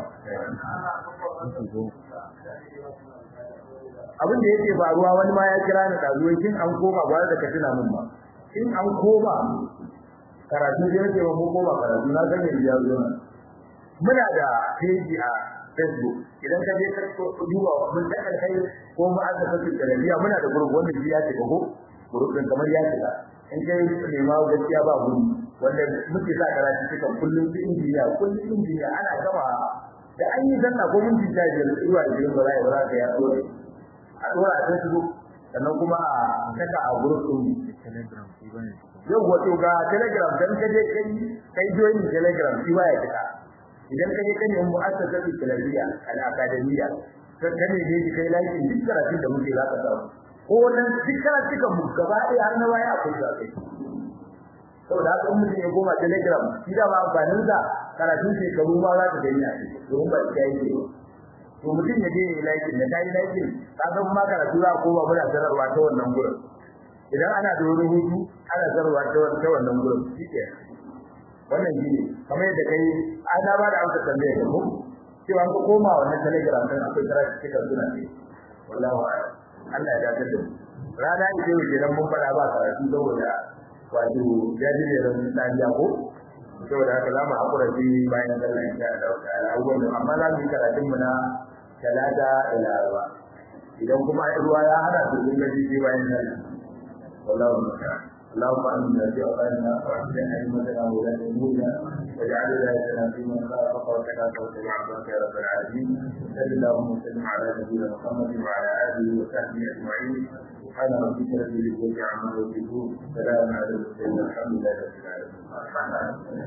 S1: abin da yake faruwa wani ma ya kira ni dazuwai kin an koma ba da katina mun ba in an koma karatu da yake mun koma karatu na san yanzu ya zo muna da peji a Facebook idan ka je ka duba mun da kai ko mu aka saki talabiya muna da group wanda ya ce ko group din kamar ya ce in kai nema gaskiya ba gudu wanda muke sa karatu cikin kullum su injiniya kullum injiniya ana gama da an yi zanna ko mun jinta da zuwa da yin bara ya bara ka ya dole a dora a Facebook sannan kuma a saka a group din
S3: telegram shi bane
S1: yau wato ga telegram dan kaje kai kai join telegram shi baya fita idan kaje kan yin mu'assasa ta talabiya al akademiya to kane ne ki kai like duk karatun da muke za ka samu ko wannan duk karatun mu gaba ɗaya har na waya akwai za kai saboda haka in mutum ya goma telegram shi da ma amfanin sa karatun shekaru ma za ka gani a ciki domin ba shi yake ba to mutum ya je ya yi like da kai like ka san ma karatu za ko ba muna sanarwa ta wannan gurin idan ana da wani hutu ana sarwa ta wannan gurin shike wannan shi kamar yadda kai ana ba da amsa tambaye ka ko cewa ko koma wannan telegram din akwai karatu kika suna ne wallahi Allah ya dace da mu rana ita yau kenan mun fara ba karatu saboda wato jadi ne ran tsariya ko saboda haka zamu hakura shi bayan sallah insha Allah ta'ala abubuwan amma za mu yi karatun mu na talata ila arba idan kuma ruwa ya hana su kun gaji sai bayan sallah والله المستعان اللهم امنا في اوطاننا واحسن ائمتنا وولاة امورنا واجعل ولايتنا في من خافك واتقاك واتبع عبدك يا رب العالمين صل اللهم وسلم على نبينا محمد وعلى اله وصحبه اجمعين سبحان ربك رب العزه عما يصفون سلام على المرسلين الحمد لله رب العالمين